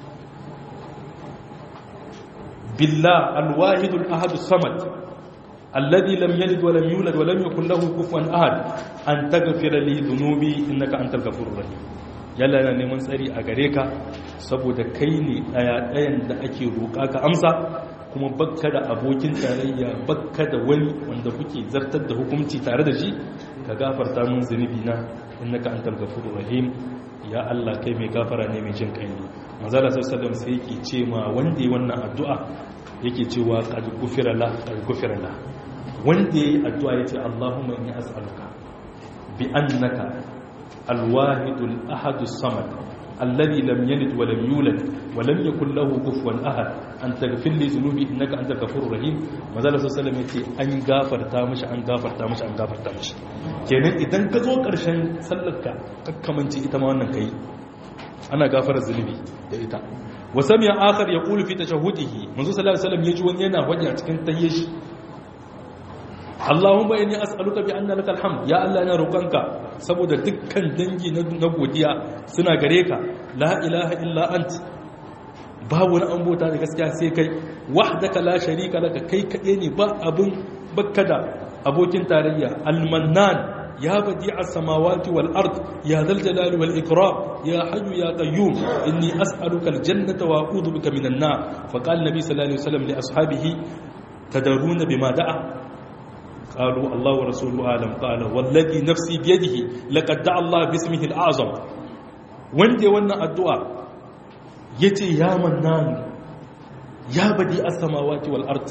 billah alwahid alahad samad alladhi lam yalid wa lam yulad wa lam yakul lahu kufuwan ahad an taghfira li dhunubi innaka antal ghafurur rahim yalla yana neman tsari a gare ka saboda kai ne daya dayan da ake roƙa ka amsa kuma bakka da abokin tarayya bakka da wani wanda kuke zartar da hukunci tare da shi ka gafarta mun zunubi na innaka antal ghafurur rahim ya Allah kai mai gafara ne mai jin kai ne manzala sallallahu sai yake ce ma wanda yi wannan addu'a yake cewa qad gufira la qad gufira la wanda yayi addu'a yace Allahumma inni as'aluka bi annaka alwahidul ahadus samad alladhi lam yalid wa lam yulad wa lam yakul lahu kufuwan ahad an taghfir li dhunubi innaka antal ghafurur rahim manzala sallallahu yace an gafarta mishi an gafarta mishi an gafarta mishi kenan idan ka zo karshen sallarka kakkamanci ita ma wannan kai ana gafarar zunubi da ita wa sami'a akhar yaqulu fi tashahhudihi manzo sallallahu alaihi wasallam yaji wani yana faɗi a cikin tahiyyashi Allahumma inni as'aluka bi anna lakal hamd ya Allah ina roƙonka saboda dukkan dangi na godiya suna gare ka la ilaha illa ant babu wani an bota da gaskiya sai kai wahdaka la sharika laka kai kade ne ba abun bakka da abokin tarayya al-mannan يا بديع السماوات والأرض يا ذا الجلال والإكرام يا حي يا قيوم إني أسألك الجنة وأعوذ بك من النار فقال النبي صلى الله عليه وسلم لأصحابه تدرون بما دعا قالوا الله ورسوله أعلم قال والذي نفسي بيده لقد دعا الله باسمه الأعظم وندي ونا الدعاء يتي يا منان يا بديع السماوات والأرض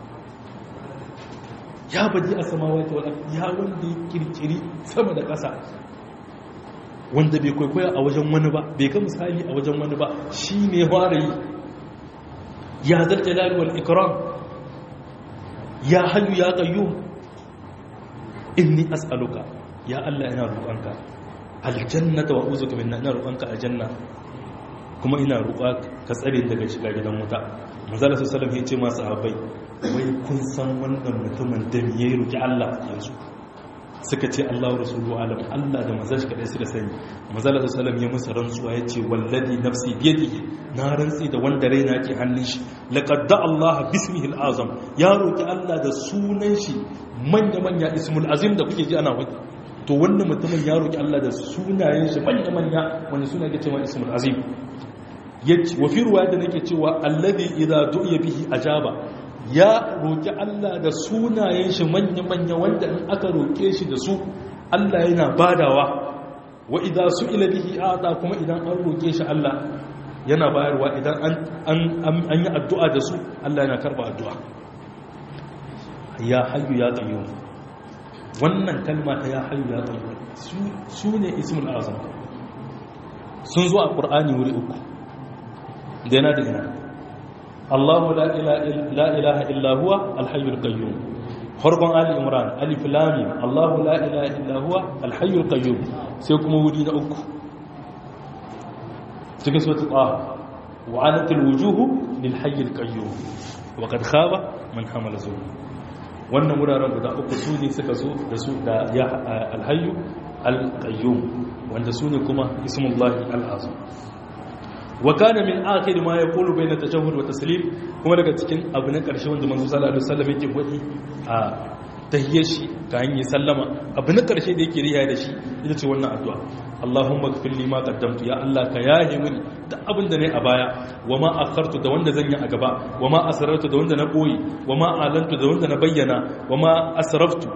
ya baji a samawati wal ya wanda ya kirkiri sama da ƙasa wanda bai kwaikwaya a wajen wani ba bai ga misali a wajen wani ba shi ne fara yi ya zal jalali wal ikram ya hayyu ya qayyum inni as'aluka ya Allah ina roƙonka aljannata wa uzuka min ina roƙonka aljanna kuma ina roƙa ka tsare daga shiga gidan wuta manzala sallallahu alaihi wasallam ya ce masu sahabbai wai kun san wannan mutumin da ya yi roƙi Allah yanzu suka ce Allah wa rasulu alam Allah da manzon shi kadai suka sani manzala sallallahu ya musu rantsuwa ya ce wallazi nafsi biyadihi na rantsi da wanda raina ke hannun shi laqad da Allah bismihi al-azam ya roƙi Allah da sunan shi manya manya ismul azim da kuke ji ana wadi to wannan mutumin ya roƙi Allah da sunayen shi manya manya wani suna ke cewa ismul azim yace wa fi ruwaya da nake cewa alladhi idza du'iya bihi ajaba ya roƙi Allah da sunayen shi manya-manya wanda in aka roƙe shi da su Allah yana badawa wa idan su ila bihi ata kuma idan an roƙe shi Allah yana bayarwa idan an yi addu'a da su Allah yana karba addu'a ya hayyu ya qayyum wannan kalma ta ya hayyu ya qayyum su ne ismul azam sun zo a qur'ani wuri uku da yana da yana الله لا إله, لا إله إلا هو الحي القيوم خرق آل إمران ألف لام الله لا إله إلا هو الحي القيوم سيكم ودين أكو سكسوة طه وعنت الوجوه للحي القيوم وقد خاب من حمل زور wannan wuraren guda uku su ne suka zo da su da ya alhayu alqayyum wanda su ne kuma ismullahi al'azam wa kana min akhir ma yaqulu bayna tashahhud wa taslim kuma daga cikin abu na karshe wanda manzo sallallahu alaihi wasallam yake gwadi a tahiyyar shi ka hanyar sallama abu na karshe da yake riya da shi ita ce wannan addu'a Allahumma ighfir li ma qaddamtu ya Allah ka yahe mini da abin da nayi a baya wa ma akhartu da wanda zan yi a gaba wa ma asrartu da wanda na boye wa ma alantu da wanda na bayyana wa ma asraftu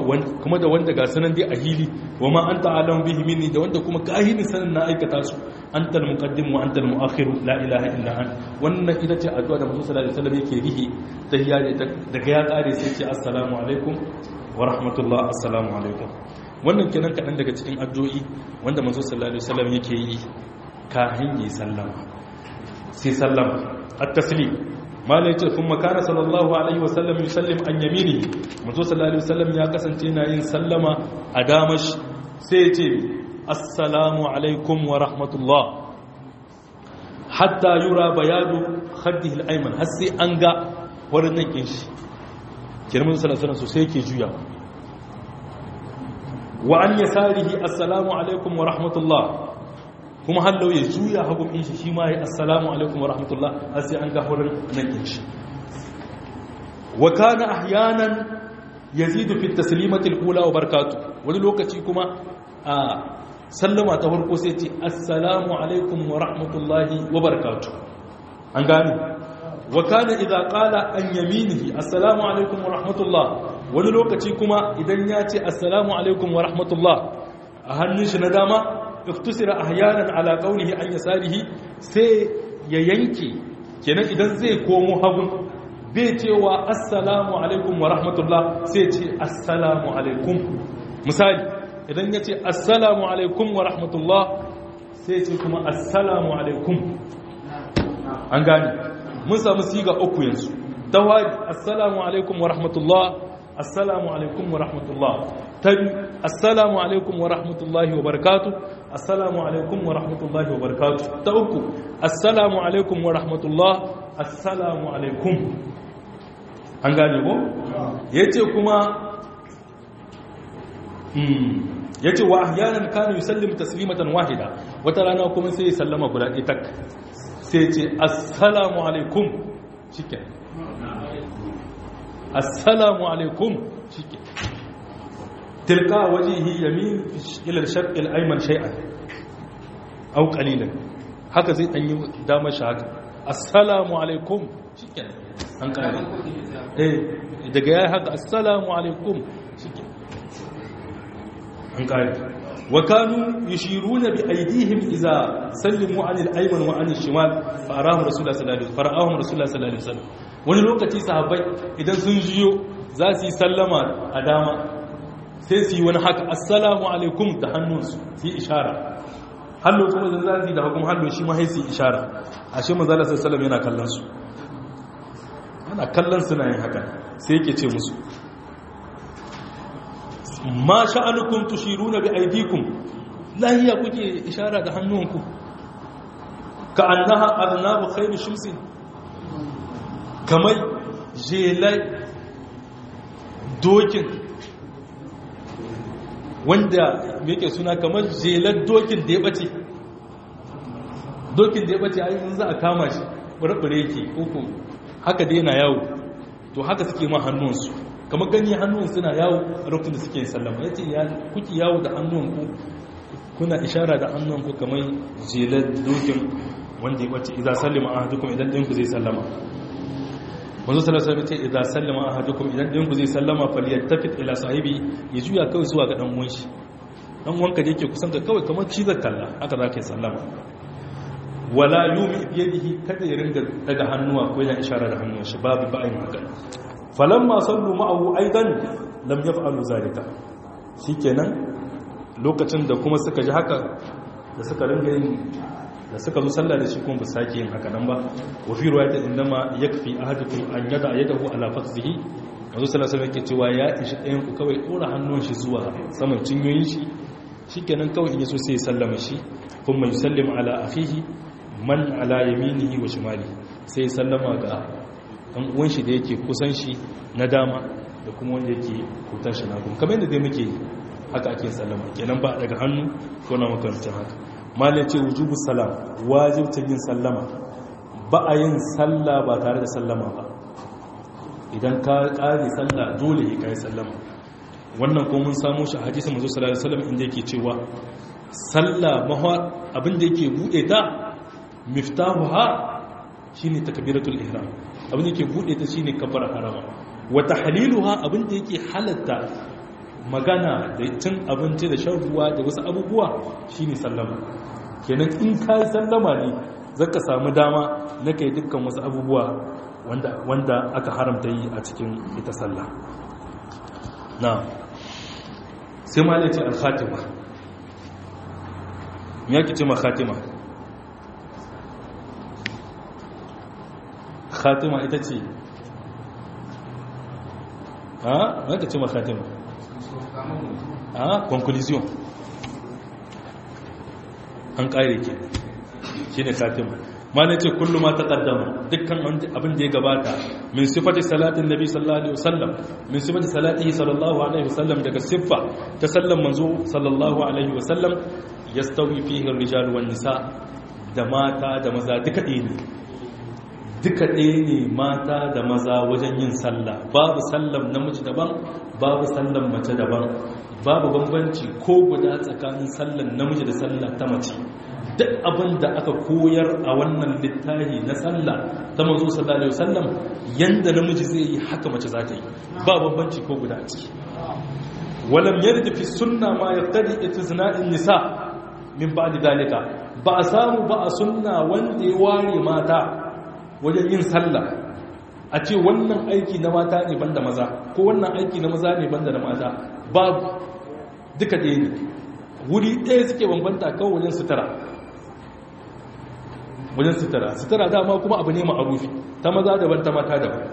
kuma da wanda ga sanan dai a hili wa ma anta alam bihi minni da wanda kuma kahinin sanin na aikata su anta al-muqaddim wa anta al-mu'akhir la ilaha illa ant wannan ita ce addu'a da Muhammad sallallahu alaihi wasallam yake rihi tahiyya daga ya kare sai ce assalamu alaikum wa rahmatullah assalamu alaikum wannan kenan kadan daga cikin addu'o'i wanda manzo sallallahu alaihi wasallam yake yi kafin yi sallama sai sallama at-taslim mala yace kuma kana sallallahu alaihi wasallam yusallim an yaminihi manzo sallallahu alaihi wasallam ya kasance yana yin sallama a damash sai yace assalamu alaikum wa rahmatullah hatta yura bayadu khaddihi al-ayman har sai an ga wurin nan kin shi kirmin sallallahu alaihi wasallam sai yake juya wa an yasarihi assalamu alaikum wa rahmatullah kuma hallau ya juya hagu in shi shi ma ya assalamu alaikum wa rahmatullah har sai an ga wurin nan kin shi wa kana ahyanan yazidu fi at-taslimati al-ula wa barakatuh wani lokaci kuma a sallama ta farko sai ce assalamu alaikum wa rahmatullahi wa barakatuh an gane wa kana idza qala an yaminihi assalamu alaikum wa rahmatullah wani lokaci kuma idan ya ce assalamu alaikum wa rahmatullah a hannun shi na dama iftusira ahyanan ala qawlihi an yasarihi sai ya yanke kenan idan zai komo hagun bai cewa assalamu alaikum wa rahmatullah sai ce assalamu alaikum misali idan ya ce assalamu alaikum wa rahmatullah sai ce kuma assalamu alaikum an gani mun samu siga uku yanzu tawadi assalamu alaikum wa rahmatullah assalamu alaikum wa rahmatullah tabi assalamu alaikum wa rahmatullahi wa barakatuh assalamu alaikum wa rahmatullahi wa barakatuh ta uku assalamu alaikum wa rahmatullah assalamu alaikum an gane ko yace kuma ya ce wa ahyanan kanu yusallimu taslimatan wahida wata rana kuma sai ya sallama guda ɗaya tak sai ce assalamu alaikum shike assalamu alaikum shike tilka wajihi yamin ila al-sharq al-ayman shay'an aw qalilan haka zai dan yi damar shi haka assalamu alaikum shike an kare eh daga yayi haka assalamu alaikum shike an kare wa kanu yushiruna bi aydihim idza sallimu anil ayman wa anil shimal fa arahu rasulullah sallallahu alaihi wasallam fara'ahum rasulullah sallallahu alaihi wasallam wani lokaci sahabbai idan sun jiyo za su yi sallama a dama sai su yi wani haka assalamu alaikum da hannunsu su yi ishara hallo kuma da za su yi da hukum hallo shi ma sai su yi ishara ashe manzo sallallahu alaihi wasallam yana kallon su ana kallon suna yin haka sai yake ce musu ma sha'anukum tushiruna bi aydikum lahiya kuke ishara da hannunku ka annaha arnabu khayru shamsin kamar jelai dokin wanda yake suna kamar jelar dokin da ya bace dokin da ya bace ayi za a kama shi burbure yake koko haka dai yana yawo to haka suke ma hannunsu kamar gani hannun suna yawo a lokacin da suke yin sallama ya ce kuki yawo da hannunku kuna ishara da hannunku kamar jelar dokin wanda ya bace idan sallama a hadukum idan ɗinku zai sallama wanzu salasar ce idan sallama a hadukum idan ɗinku zai sallama faliyar tafit ila sahibi ya juya kawai zuwa ga ɗan'uwan shi ɗan'uwanka da yake kusan ka kawai kamar cizar kalla haka za ka yi sallama wala yumi biyadihi kada ya ringa daga hannuwa ko yana ishara da hannun shi babu ba'in haka falamma sallu ma'ahu aidan lam yaf'alu zalika shikenan lokacin da kuma suka ji haka da suka ringa yin da suka zo sallah da shi kuma ba sake yin haka nan ba wa fi riwayat indama yakfi ahadukum an yada yadahu ala fakhzihi manzo sallallahu alaihi wasallam cewa ya ishi ɗayan ku kawai dora hannun shi zuwa saman cinyoyin shi shikenan kawai in yaso sai ya sallama shi kuma yusallim ala akhihi man ala yaminihi wa shimali sai ya sallama ga dan uwan shi da yake kusan shi na dama da kuma wanda yake kutan shi na kuma kamar yadda dai muke haka ake sallama kenan ba daga hannu ko na makarantar haka malai ce wujubu salam wajibcin yin sallama ba a yin salla ba tare da sallama ba idan ka kare salla dole ya kai sallama wannan ko mun samu shi a hadisin manzo sallallahu alaihi wasallam inda yake cewa salla mahwa abinda yake bude ta miftahuha shine takbiratul ihram abinda yake bude ta shine kafara harama wa tahliluha abinda yake halatta magana da cin abinci da shan ruwa da wasu abubuwa shine sallama kenan in ka yi sallama ne zaka samu dama na kai dukkan wasu abubuwa wanda wanda aka haramta yi a cikin ita sallah na sai ma ce al-khatima me yake ce ma khatima khatima ita ce ha me yake ce ma khatima ha conclusion an kare ke shine khatima malai ce kullu ma taqaddama dukkan abin da ya gabata min sifati salatin nabi sallallahu alaihi wasallam min sifati salatihi sallallahu alaihi wasallam daga siffa ta sallan manzo sallallahu alaihi wasallam yastawi fihi ar-rijal wan nisa da mata da maza duka ɗaya ne duka ɗaya ne mata da maza wajen yin sallah babu sallan namiji daban babu sallan mace daban babu bambanci ko guda tsakanin sallan namiji da sallah ta mace duk abin da aka koyar a wannan littafi na sallah ta mazo sallallahu alaihi wasallam yanda namiji zai yi haka mace za ta yi ba bambanci ko guda a ciki walam yarid fi sunna ma yaqtadi itzna'in nisa min ba'di dalika ba a samu ba a sunna wanda ya ware mata wajen yin sallah a ce wannan aiki na mata ne banda maza ko wannan aiki na maza ne banda na mata babu duka ɗaya ne wuri ɗaya suke bambanta kawai wajen sutura wajen sutura sutura dama kuma abu ne ma'arufi ta maza daban ta mata daban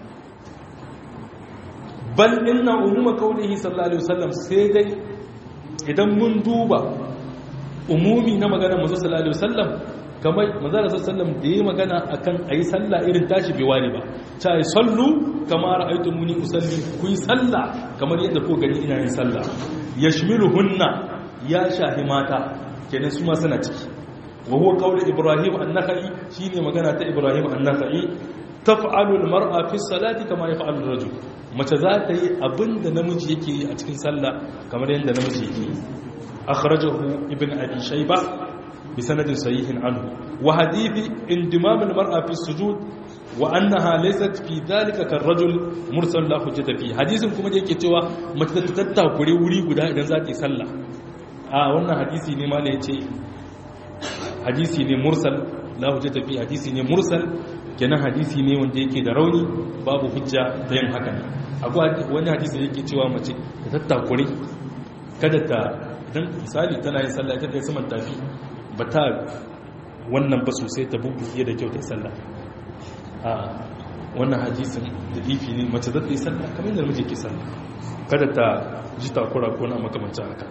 bal inna umuma kaulihi sallallahu alaihi wasallam sai dai idan mun duba umumi na maganar manzo sallallahu alaihi wasallam kamar manzo sallallahu alaihi wasallam da yayi magana akan ayi sallah irin tashi bai ware ba ta yi sallu kama ra'aytumuni usalli ku yi sallah kamar yadda ko gani ina yin sallah yashmiluhunna ya shahi mata kenan su ma suna ciki wa huwa qawlu ibrahim an-nakhai shine magana ta ibrahim an-nakhai taf'alu al-mar'a fi salati kama yaf'alu ar-rajul mace za ta yi abinda namiji yake yi a cikin sallah kamar yadda namiji yake yi akhrajahu ibn abi shayba bi sanadin sahihin anhu wa hadithi indimam al-mar'a fi sujud wa annaha laysat fi dhalika karrajul mursal la hujjata fi hadisin kuma da yake cewa mace ta tattakure wuri guda idan za ta yi sallah a wannan hadisi ne ma ne yace hadisi ne mursal la hujjata fi hadisi ne mursal kenan hadisi ne wanda yake da rauni babu hujja ta yin haka akwai wani hadisi da yake cewa mace ta tattakure kada ta idan misali tana yin sallah ita ta yi saman tafi ba ta wannan ba sosai ta bubuye da kyau ta yi sallah a wannan hadisin da ifi ne mace zata yi sallah kamar yadda namiji ke sallah kada ta ji takura ko na makamancin haka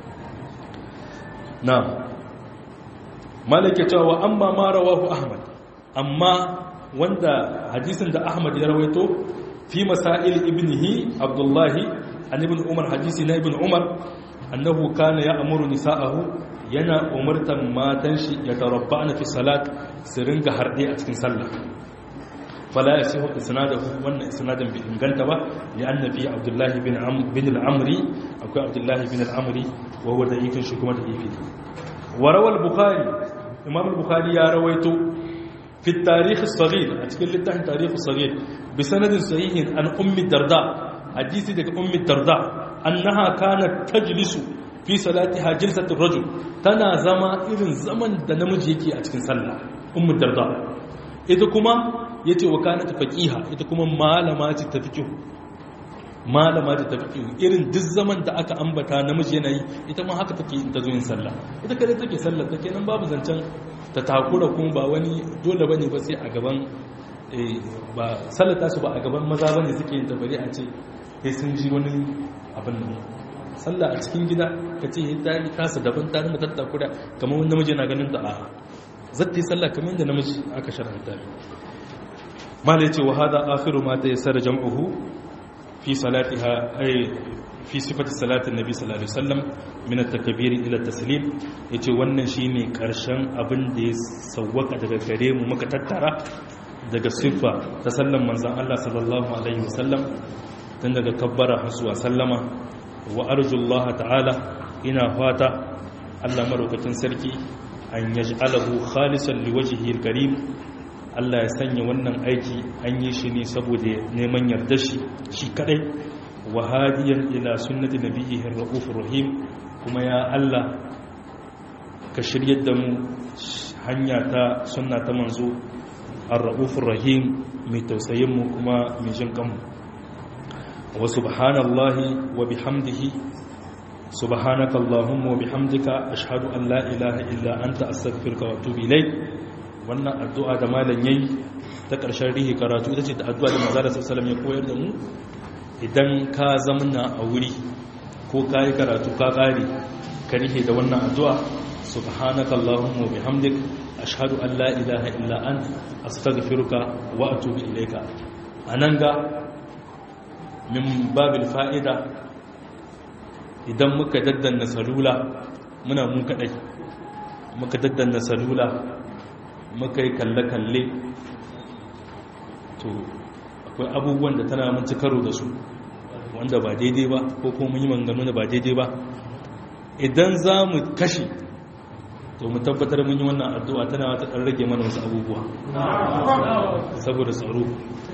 na malaka cewa amma ma rawahu ahmad amma wanda hadisin da ahmad ya rawaito fi masail ibnihi abdullahi an ibn umar hadisi na ibn umar annahu kana ya'muru nisa'ahu yana umartan matan shi ya tarabbana fi salat su ringa harde a cikin sallah fala yasihu isnadahu wannan isnadin bi inganta ba li anna fi abdullahi bin bin al-amri akwai abdullahi bin al-amri wa huwa da'ifin shi kuma da'ifi wa rawal bukhari imam al-bukhari ya rawaito fi tarikh as-saghir a cikin littafin tarikh as-saghir bi sanadin sahihin an ummi darda hadisi daga ummi darda annaha kanat tajlisu fi salatiha jilsatur rajul tana zama irin zaman da namiji yake a cikin sallah ummu darda ita kuma yace wa kanat faqiha ita kuma malama ce ta fiqh malama ce ta fiqh irin duk zaman da aka ambata namiji yana yi ita ma haka take ta zo yin sallah ita kada take sallah take nan babu zancen ta takura kuma ba wani dole bane ba sai a gaban ba sallata su ba a gaban maza bane suke yin tabari a ce sai sun ji wani abin nan sallah a cikin gida ka ce ta yi tasa daban ta rinda tattakura kamar wani namiji na ganin da a zata yi sallah kamar yadda namiji aka sharanta mala yace wa hada akhiru ma ta yassara jam'uhu fi salatiha ay fi sifati salati nabi sallallahu alaihi wasallam min at-takbir ila at-taslim yace wannan shine karshen abin da ya sawwaka daga gare mu muka tattara daga siffa ta sallan manzon Allah sallallahu alaihi wasallam tun daga kabbara hasuwa sallama wa arjullaha ta'ala ina fata Allah madaukakin sarki an yaj'alahu khalisan liwajhihi alkarim Allah ya sanya wannan aiki an yi shi ne saboda neman yarda shi shi kadai wa hadiyan ila sunnati nabiyhi ar-raufur rahim kuma ya Allah ka shiryar da mu hanya ta sunna ta manzo ar-raufur rahim mai tausayin mu kuma mai jin kanmu wa subhanallahi wa bihamdihi subhanaka allahumma wa bihamdika ashhadu an la ilaha illa anta astaghfiruka wa atubu ilayk wannan addu'a da malam yayi ta ƙarshen rihi karatu ita ce ta addu'a da manzo sallallahu alaihi ya koyar da mu idan ka zamna a wuri ko kai karatu ka kare ka rihe da wannan addu'a subhanaka allahumma wa bihamdik ashhadu an la ilaha illa anta astaghfiruka wa atubu ilayka anan ga min babil fa'ida idan muka daddanna salula muna mun kadai muka daddanna salula muka yi kalle-kalle to akwai abubuwan da tana mun ci karo da su wanda ba daidai ba ko kuma yi manganu da ba daidai ba idan za mu kashe to mu tabbatar mun yi wannan addu'a tana wata ɗan rage mana wasu abubuwa saboda tsaro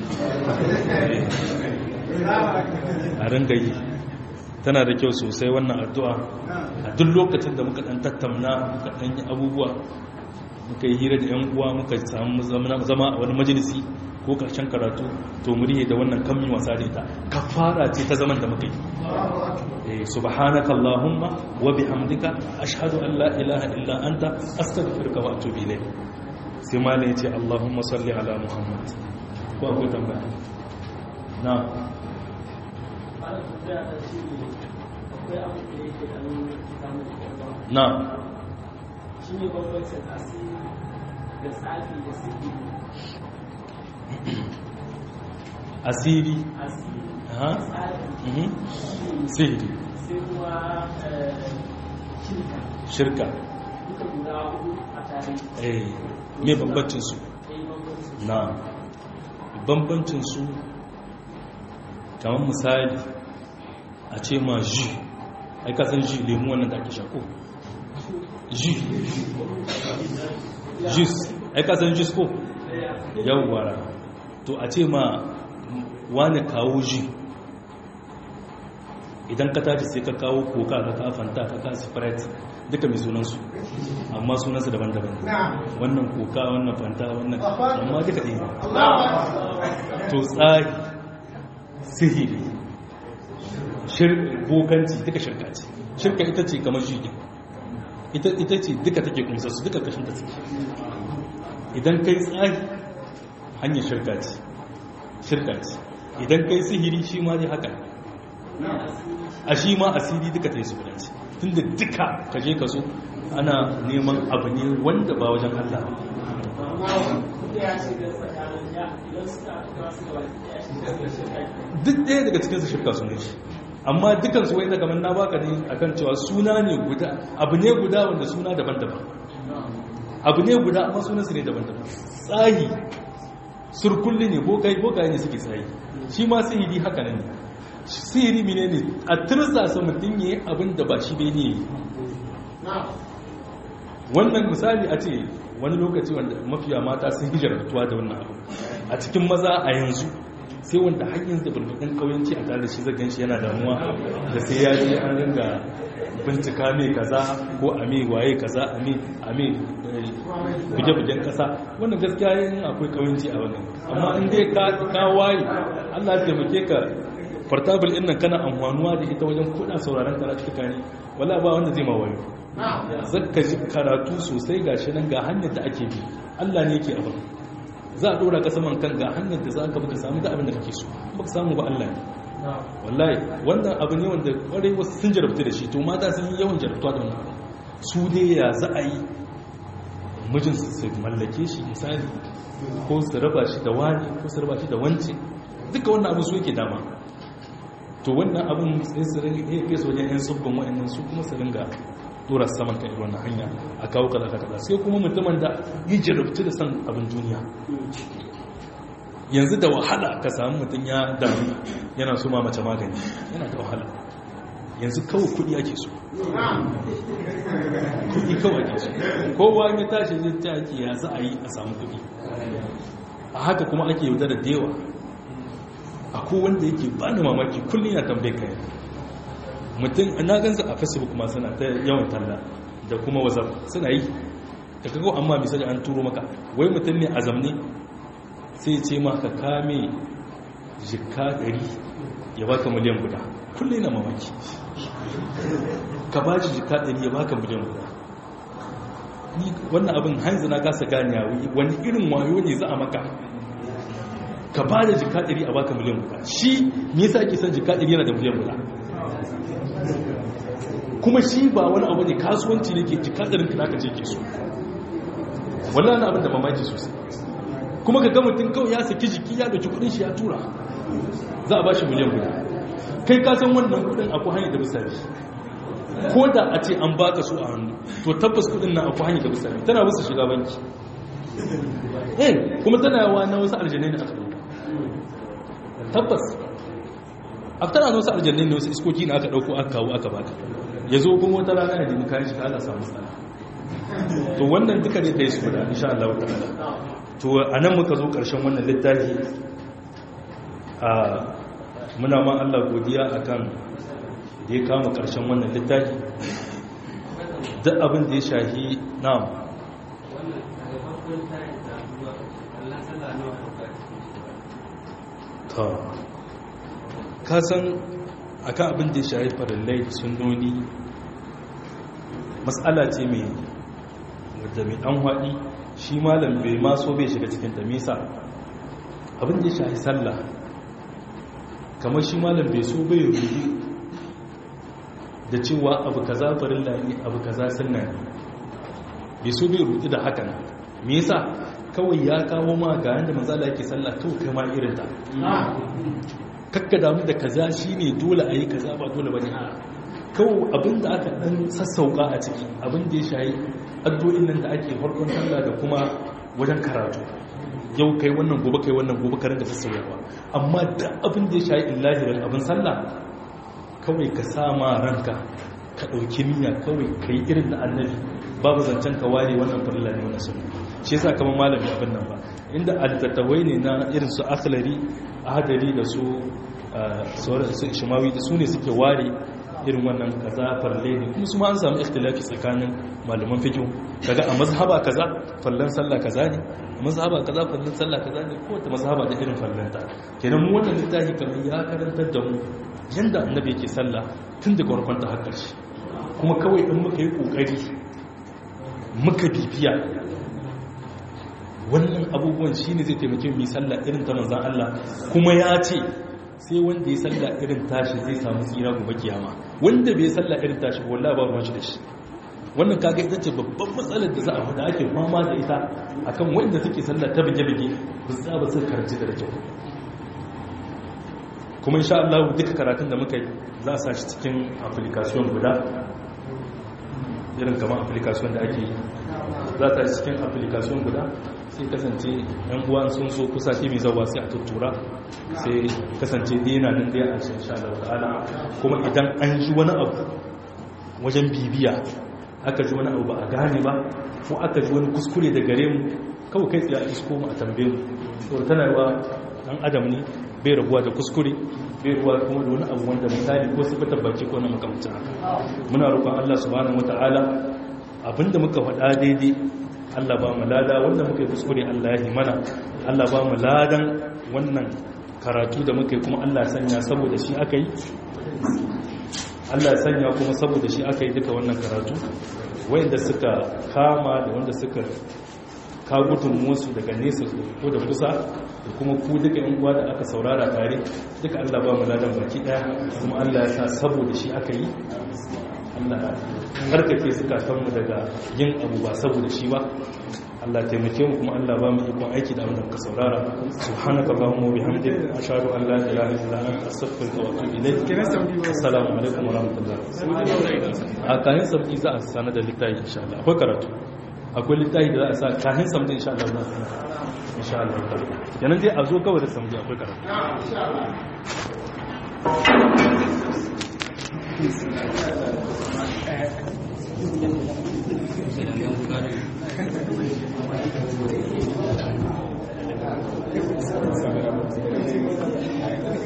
a ringa yi tana da kyau sosai wannan addu'a a duk lokacin da muka ɗan tattamna muka ɗan yi abubuwa muka yi hira da 'yan uwa muka samu zama a wani majalisi ko karshen karatu to muriye da wannan kammi wasa da ita kafara ce ta zaman da muka yi subhanaka allahumma wa bihamdika ashhadu an la ilaha illa anta astaghfiruka wa atubu ilayk sai ma ne ce allahumma salli ala muhammad ko akwai tambaya na na shi ne bambancin asiri da tsafi da sihiri asiri asiri ha tsafi mhm sihiri sai kuma eh, shirka shirka duka guda hudu a tare eh me bambancin su ɗaya bambancin na bambancin su kamar misali a ce ma ji ai ka san ji lemu wannan da ake shako ji jus ai ka san jus ko yawwa to a ce ma wani kawo ji idan ka tashi sai ka kawo koka ka ka fanta ka ka sprite duka mai sunansu amma sunansu daban-daban wannan koka wannan fanta wannan amma duka ɗaya to tsari sihiri bokanci duka shirka ce shirka ita ce kamar shirki ita ce duka take kumsa su duka kashin ta suke idan kai tsari hanyar shirka ce shirka ce idan kai sihiri shi ma dai haka a shi ma asiri duka ta yi su gudanci tun da duka ka je ka so ana neman abu ne wanda ba wajen Allah ba ya shiga tsakanin ya idan suka aka su gaba ya shiga da shirka duk ɗaya daga cikinsu shirka su ne shi amma dukansu wai daga manna baka ne akan cewa suna ne guda abu ne guda wanda suna daban-daban abu ne guda amma sunansu ne daban-daban tsayi surkulli ne bokai bokai ne suke tsayi shi ma sihiri haka ne sihiri mine ne a tirsasa mutum ya yi abin da ba shi bai ne wannan misali a ce wani lokaci wanda mafiya mata sun hijartuwa da wannan abu a cikin maza a yanzu sai wanda hanyar da bulbudin kauyanci a tare da shi zagan shi yana damuwa da sai ya je an ringa bincika mai kaza ko a mai waye kaza a mai a mai buge-bugen kasa wannan gaskiya yin akwai kauyanci a wannan amma in dai ka waye allah ya taimake ka portable ɗin nan kana amfanuwa da ita wajen kuɗa sauraron karatuka ne wala ba wanda zai ma wayo zaka ji karatu sosai gashi nan ga hanyar da ake bi allah ne yake abin za a dora ka saman kan ga hanyar da za ka baka samu da abin da kake so ba ka samu ba Allah ne wallahi wannan abu ne wanda kwarai wasu sun jarabta da shi to mata sun yi yawan jarabtuwa da wannan su dai ya za a yi mijin su mallake shi misali ko su raba shi da wani ko su raba shi da wance duka wannan abu su yake dama to wannan abun sai su ringa iya kai su wajen yan tsubbin wa'annan su kuma su ringa dora saman kan irin wannan hanya a kawo kaza kaza sai kuma mutumin da yi jarabtu da san abin duniya yanzu da wahala ka samu mutum ya damu yana so ma mace magani yana da wahala yanzu kawai kudi ake so kudi kawai ake so kowa ya tashi zai ta ake ya za a yi a samu kudi a haka kuma ake yaudar da yawa a wanda yake ba ni mamaki kullum ya tambaye kai mutum na gansu a facebook ma suna ta yawan talla da kuma wazaf suna yi ka kago amma misali an turo maka wai mutum ne a zamne sai ce ma ka kame jika ɗari ya baka miliyan guda kulle na mamaki ka ba shi jika ɗari ya baka miliyan guda ni wannan abin hanzu na kasa gani wani irin wayo ne za a maka ka ba da jika ɗari a baka miliyan guda shi me yasa ake son jika ɗari yana da miliyan guda kuma shi ba wani abu ne kasuwanci ne ke jika ɗarin ka naka ce ke so wannan abin da mamaki sosai kuma ka ga mutum kawai ya saki jiki ya ɗauki kuɗin shi ya tura za a ba shi miliyan guda kai ka san wannan kuɗin akwai hanyar da misali ko da a ce an baka su a hannu to tabbas kuɗin nan akwai hanyar da misali tana musu shiga banki eh kuma tana yawa na wasu aljanai da aka ɗauka tabbas a tana na wasu aljanai da wasu iskoki na aka ɗauko aka kawo aka baka ya zo kuma wata rana ya nemi kayan shi ka ala samu tsara to wannan duka ne ta yi su guda insha Allah ta'ala to a nan muka zo ƙarshen wannan littafi a muna ma Allah godiya akan da ya kama ƙarshen wannan littafi duk abin da ya shahi na ta kasan akan abin da ya shahi farallai da sunoni matsala ce mai wadda mai ɗan haɗi shi malam bai ma so bai shiga cikin ta mesa abin da ya shahi sallah kamar shi malam bai so bai rubi da cewa abu kaza farilla ne abu kaza sunna ne bai so bai rubi da hakan me yasa kawai ya kawo ma ga yanda manzala yake sallah kawai kai ma irin ta kakka damu da kaza shine dole a yi kaza ba dole bane a kawai abin da aka dan sassauka a ciki abin da ya shayi addu'o'in nan da ake farkon sallah da kuma wajen karatu yau kai wannan gobe kai wannan gobe karin da sassauyawa amma da abin da ya shayi illahirar abin sallah kawai ka sama ranka ka ɗauki niyya kawai ka yi irin da annabi babu zancen ka ware wannan farilla ne wannan sunna shi yasa kamar malami abin nan ba inda altattawai ne na irin su akhlari ahadari da su su shimawi da su ne suke ware irin wannan kaza farle ne kuma su ma an samu ikhtilafi tsakanin malaman fiqh kaga a mazhaba kaza fallan sallah kaza ne a mazhaba kaza fallan sallah kaza ne ko ta mazhaba da irin fallanta kenan mu wannan littafi kamar ya karantar da mu yanda annabi yake sallah tun daga farkon ta har ƙarshe kuma kawai in muka yi kokari muka bibiya wannan abubuwan shine zai taimake mu sallah irin ta manzon Allah kuma ya ce sai wanda ya salla irin tashi zai samu tsira gobe kiyama wanda bai salla irin tashi wallahi ba ruwan shi da shi wannan kaga ita ce babban matsalar da za a fada ake fama da ita akan wanda suke salla ta bige-bige ba su ba su karanci da kyau kuma insha Allah duka karatun da muka yi za a sa shi cikin application guda irin kamar application da ake yi za ta shi cikin application guda sai kasance yan uwa sun so kusa shi mai zawa sai a tuttura sai kasance dina nan dai a cikin Allah ta'ala kuma idan an ji wani abu wajen bibiya aka ji wani abu ba a gane ba ko aka ji wani kuskure da gare mu kawai kai tsaye a isko mu a tambaye mu saboda tana yawa dan adam ne bai rabuwa da kuskure bai ruwa kuma da wani abu wanda misali ko sifatar baki ko na makamcin haka muna roƙon Allah subhanahu wataala abinda muka faɗa daidai Allah ba mu lada wanda muka yi kuskure Allah ya yi mana Allah ba mu ladan wannan karatu da muka yi kuma Allah sanya saboda shi aka yi Allah sanya kuma saboda shi aka yi duka wannan karatu wanda suka kama da wanda suka kagutun musu daga nesa ko da kusa da kuma ku duka yan uwa da aka saurara tare duka Allah ba mu ladan baki daya kuma Allah ya sa saboda shi aka yi Allah harkake zukatanmu daga yin abu ba saboda shi ba Allah taimake mu kuma Allah ba mu ikon aiki da abin ka saurara subhanaka allahumma wa bihamdika ashhadu an la ilaha illa anta astaghfiruka wa atubu ilayk assalamu alaikum wa rahmatullahi a kayan sabbi za a sanar da littafi insha Allah akwai karatu akwai littafi da za a sa kayan sabbi insha Allah za a sanar insha Allah yanan dai a zo kawai da sabbi akwai karatu Thank you.